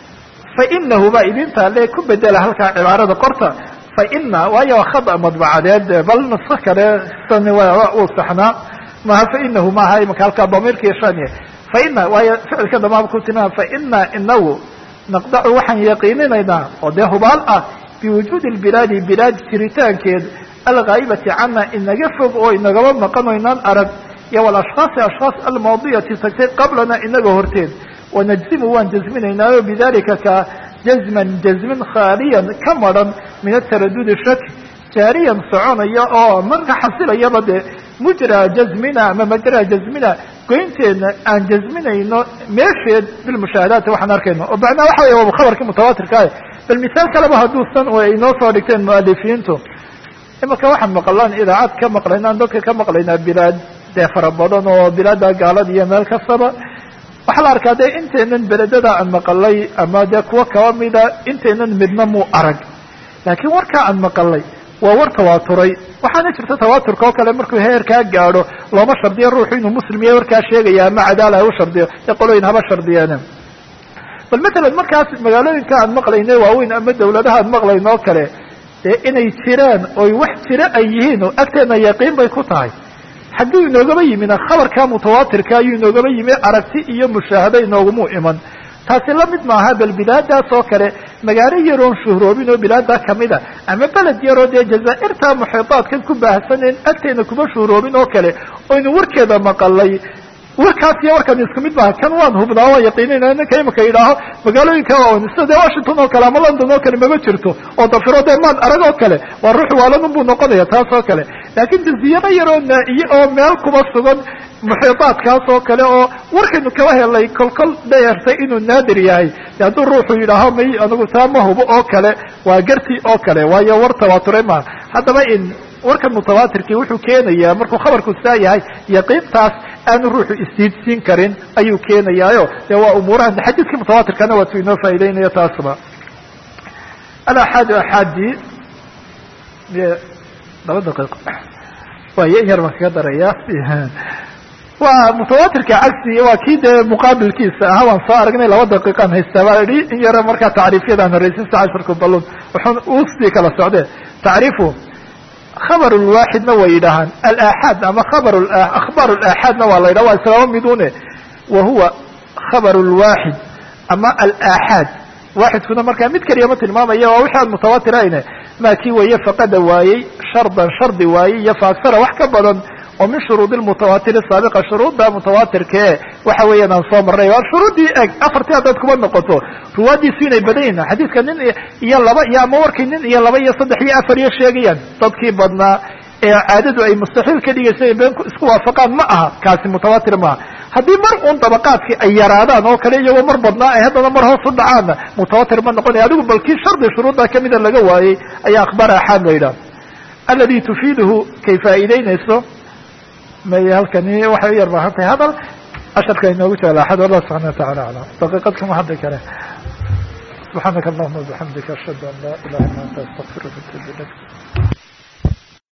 fainahu baa idinta le ku bedela halkaa cibaarada qorta faina waayo waa khada madbacadeed bal nasko kale san uu saxnaa maha fainahu maaha imaka halkaa damiirka shaniye faina waayo ficilka damaaba ku tilmaama faina inagu naqdacu waxaan yaqiininaynaa oo dee hubaal ah biwujuudi lbilaadi bilaad jiritaankeed alghaa'ibati cana inaga fog oo inagaba maqan o inaan arag iyo walashkhaasi ashkhaas almaadiyati tagtay qablana inaga horteed wanajzimu waan jazminaynaayo bidalika ka jazman jazmin khaaliyan ka maran min ataradudi shaki jaariyan soconaya oo marka xasilayaba dee mujra jazmina ama majra jazmina goynteedna aan jazminayno meesheed bilmushaahadaati waxaan arkayno oo macnaha waxa weya waa khabarkii mutawaatirkaah bal misaal kaleba hadduusan ay inoo soo dhigteen mualifiintu imaka waxaan maqlaan idaacad ka maqlaynaan dadka ka maqlaynaa bilaad dee fara badan oo bilaada gaalada iyo meel kastaba waxaa la arkaa dee intaynan beledada aan maqalay ama dee kuwo kaba mida intaynan midna muu arag laakiin warkaa aan maqalay waa war tawaaturay waxaana jirta tawaaturka oo kale markuu heerkaa gaadho looma shardiyo ruuxu inuu muslim yahay warkaa sheegaya ama cadaala ha u shardiyo ee qolooyin haba shardiyeene bal matalan markaas magaalooyinka aan maqlayne waaweyn ama dawladaha aan maqlayno oo kale dee inay jiraan oy wax jira ay yihiin oo agteena yaqiin bay ku tahay hadduu inoogaba yimina khabarka mutawaatirka ayuu inoogaba yimi aragti iyo mushaahado inoogumu iman taasi la mid maaha bal bilaadaas oo kale magaalo yaroon shuhroobin oo bilaada kamida ama beled yaroo dee jazaairta muxiitaadkan ku baahsanen agteena kuma shuhroobin oo kale oynu warkeeda maqalay warkaas iyo warkan isku mid maaha kan waan hubnaa waan yaqiinina ninka imika yidhaaho magaalooyinka waawan sida dee washington oo kale ama london oo kale mama jirto oo dafiro dee maan arag oo kale waa ruux waalanun buu noqonaya taas oo kale laakiin jaziyado yaroo naa'iye oo meel kuma sugan muxiitaadkaas oo kale oo warkaynu kaba helay kolkol dheertay inuu naadir yahay hadduu ruuxu yidhaaho may anigu taa ma hubo oo kale waa garti oo kale waayo war tawaaturay maaha haddaba in warkan mutawaatirkii wuxuu keenayaa markuu khabarku saa yahay yaqiintaas aanu ruuxu isdiidsiin karin ayuu keenayaayo dee waa umuurahan xadiidkii mutawaatirkana waatu inoo faa'idaynaya taasba alaxaadu axaadi laba daqiiqo waayo in yar baan kaga daraya waa mutawaatirka cagsi waa kii dee muqaabilkiisa ahaa waan soo aragnay laba daqiiqaan haystaa baa idhi in yaro markaa tacriifyadaan horeysin si casharku balun wuxuun usii kala socde tacriifu khabar lwaaxidna way yidhaahaan alaaxaad ama khabar akhbaar alaaxaadna waa la yidhaha waa islaama midune wa huwa khabar lwaaxid ama alaaxaad waaxidkuna markaa mid keliya ma tilmaamaya waa wixi aan mutawaatirayne maa kii weeye faqada waayey shardan shardi waayey iyo faaksara wax ka badan oo min shuruudi mutawaatiri saabiqa shuruudda mutawaatirkae waxa weeyaan aan soo marnay waa shuruuddii eg afartii haddaad kuma noqoto ruwaadiisu inay badan yihin xadiidka nin iyo laba iyo ama warkay nin iyo laba iyo saddex iyo afar iyo sheegayaan dadkii badnaa ee caadadu ay mustaxiil ka dhigaysa been isku waafaqaan ma aha kaasi mutawaatir maaha haddii mar uun dabaqaadkii ay yaraadaan oo kale iyagoo mar badnaa ay haddana mar hoos u dhacaanna mutawaatir ma noqonaya adigu bal kii shardi shuruudda kamida laga waayey ayaa akhbaar axaad la yidhaha aladi tufiiduhu kay faa'iideynayso may halkani waxay u yar baahan tahay hadal casharka inoogu jecla axad wallah subxana watacala aclam daqiiqad kama hadli kare subxaanaka allahuma bixamdika ashhadu an laa ilaha illa anta astaqfiruka atubu ilayk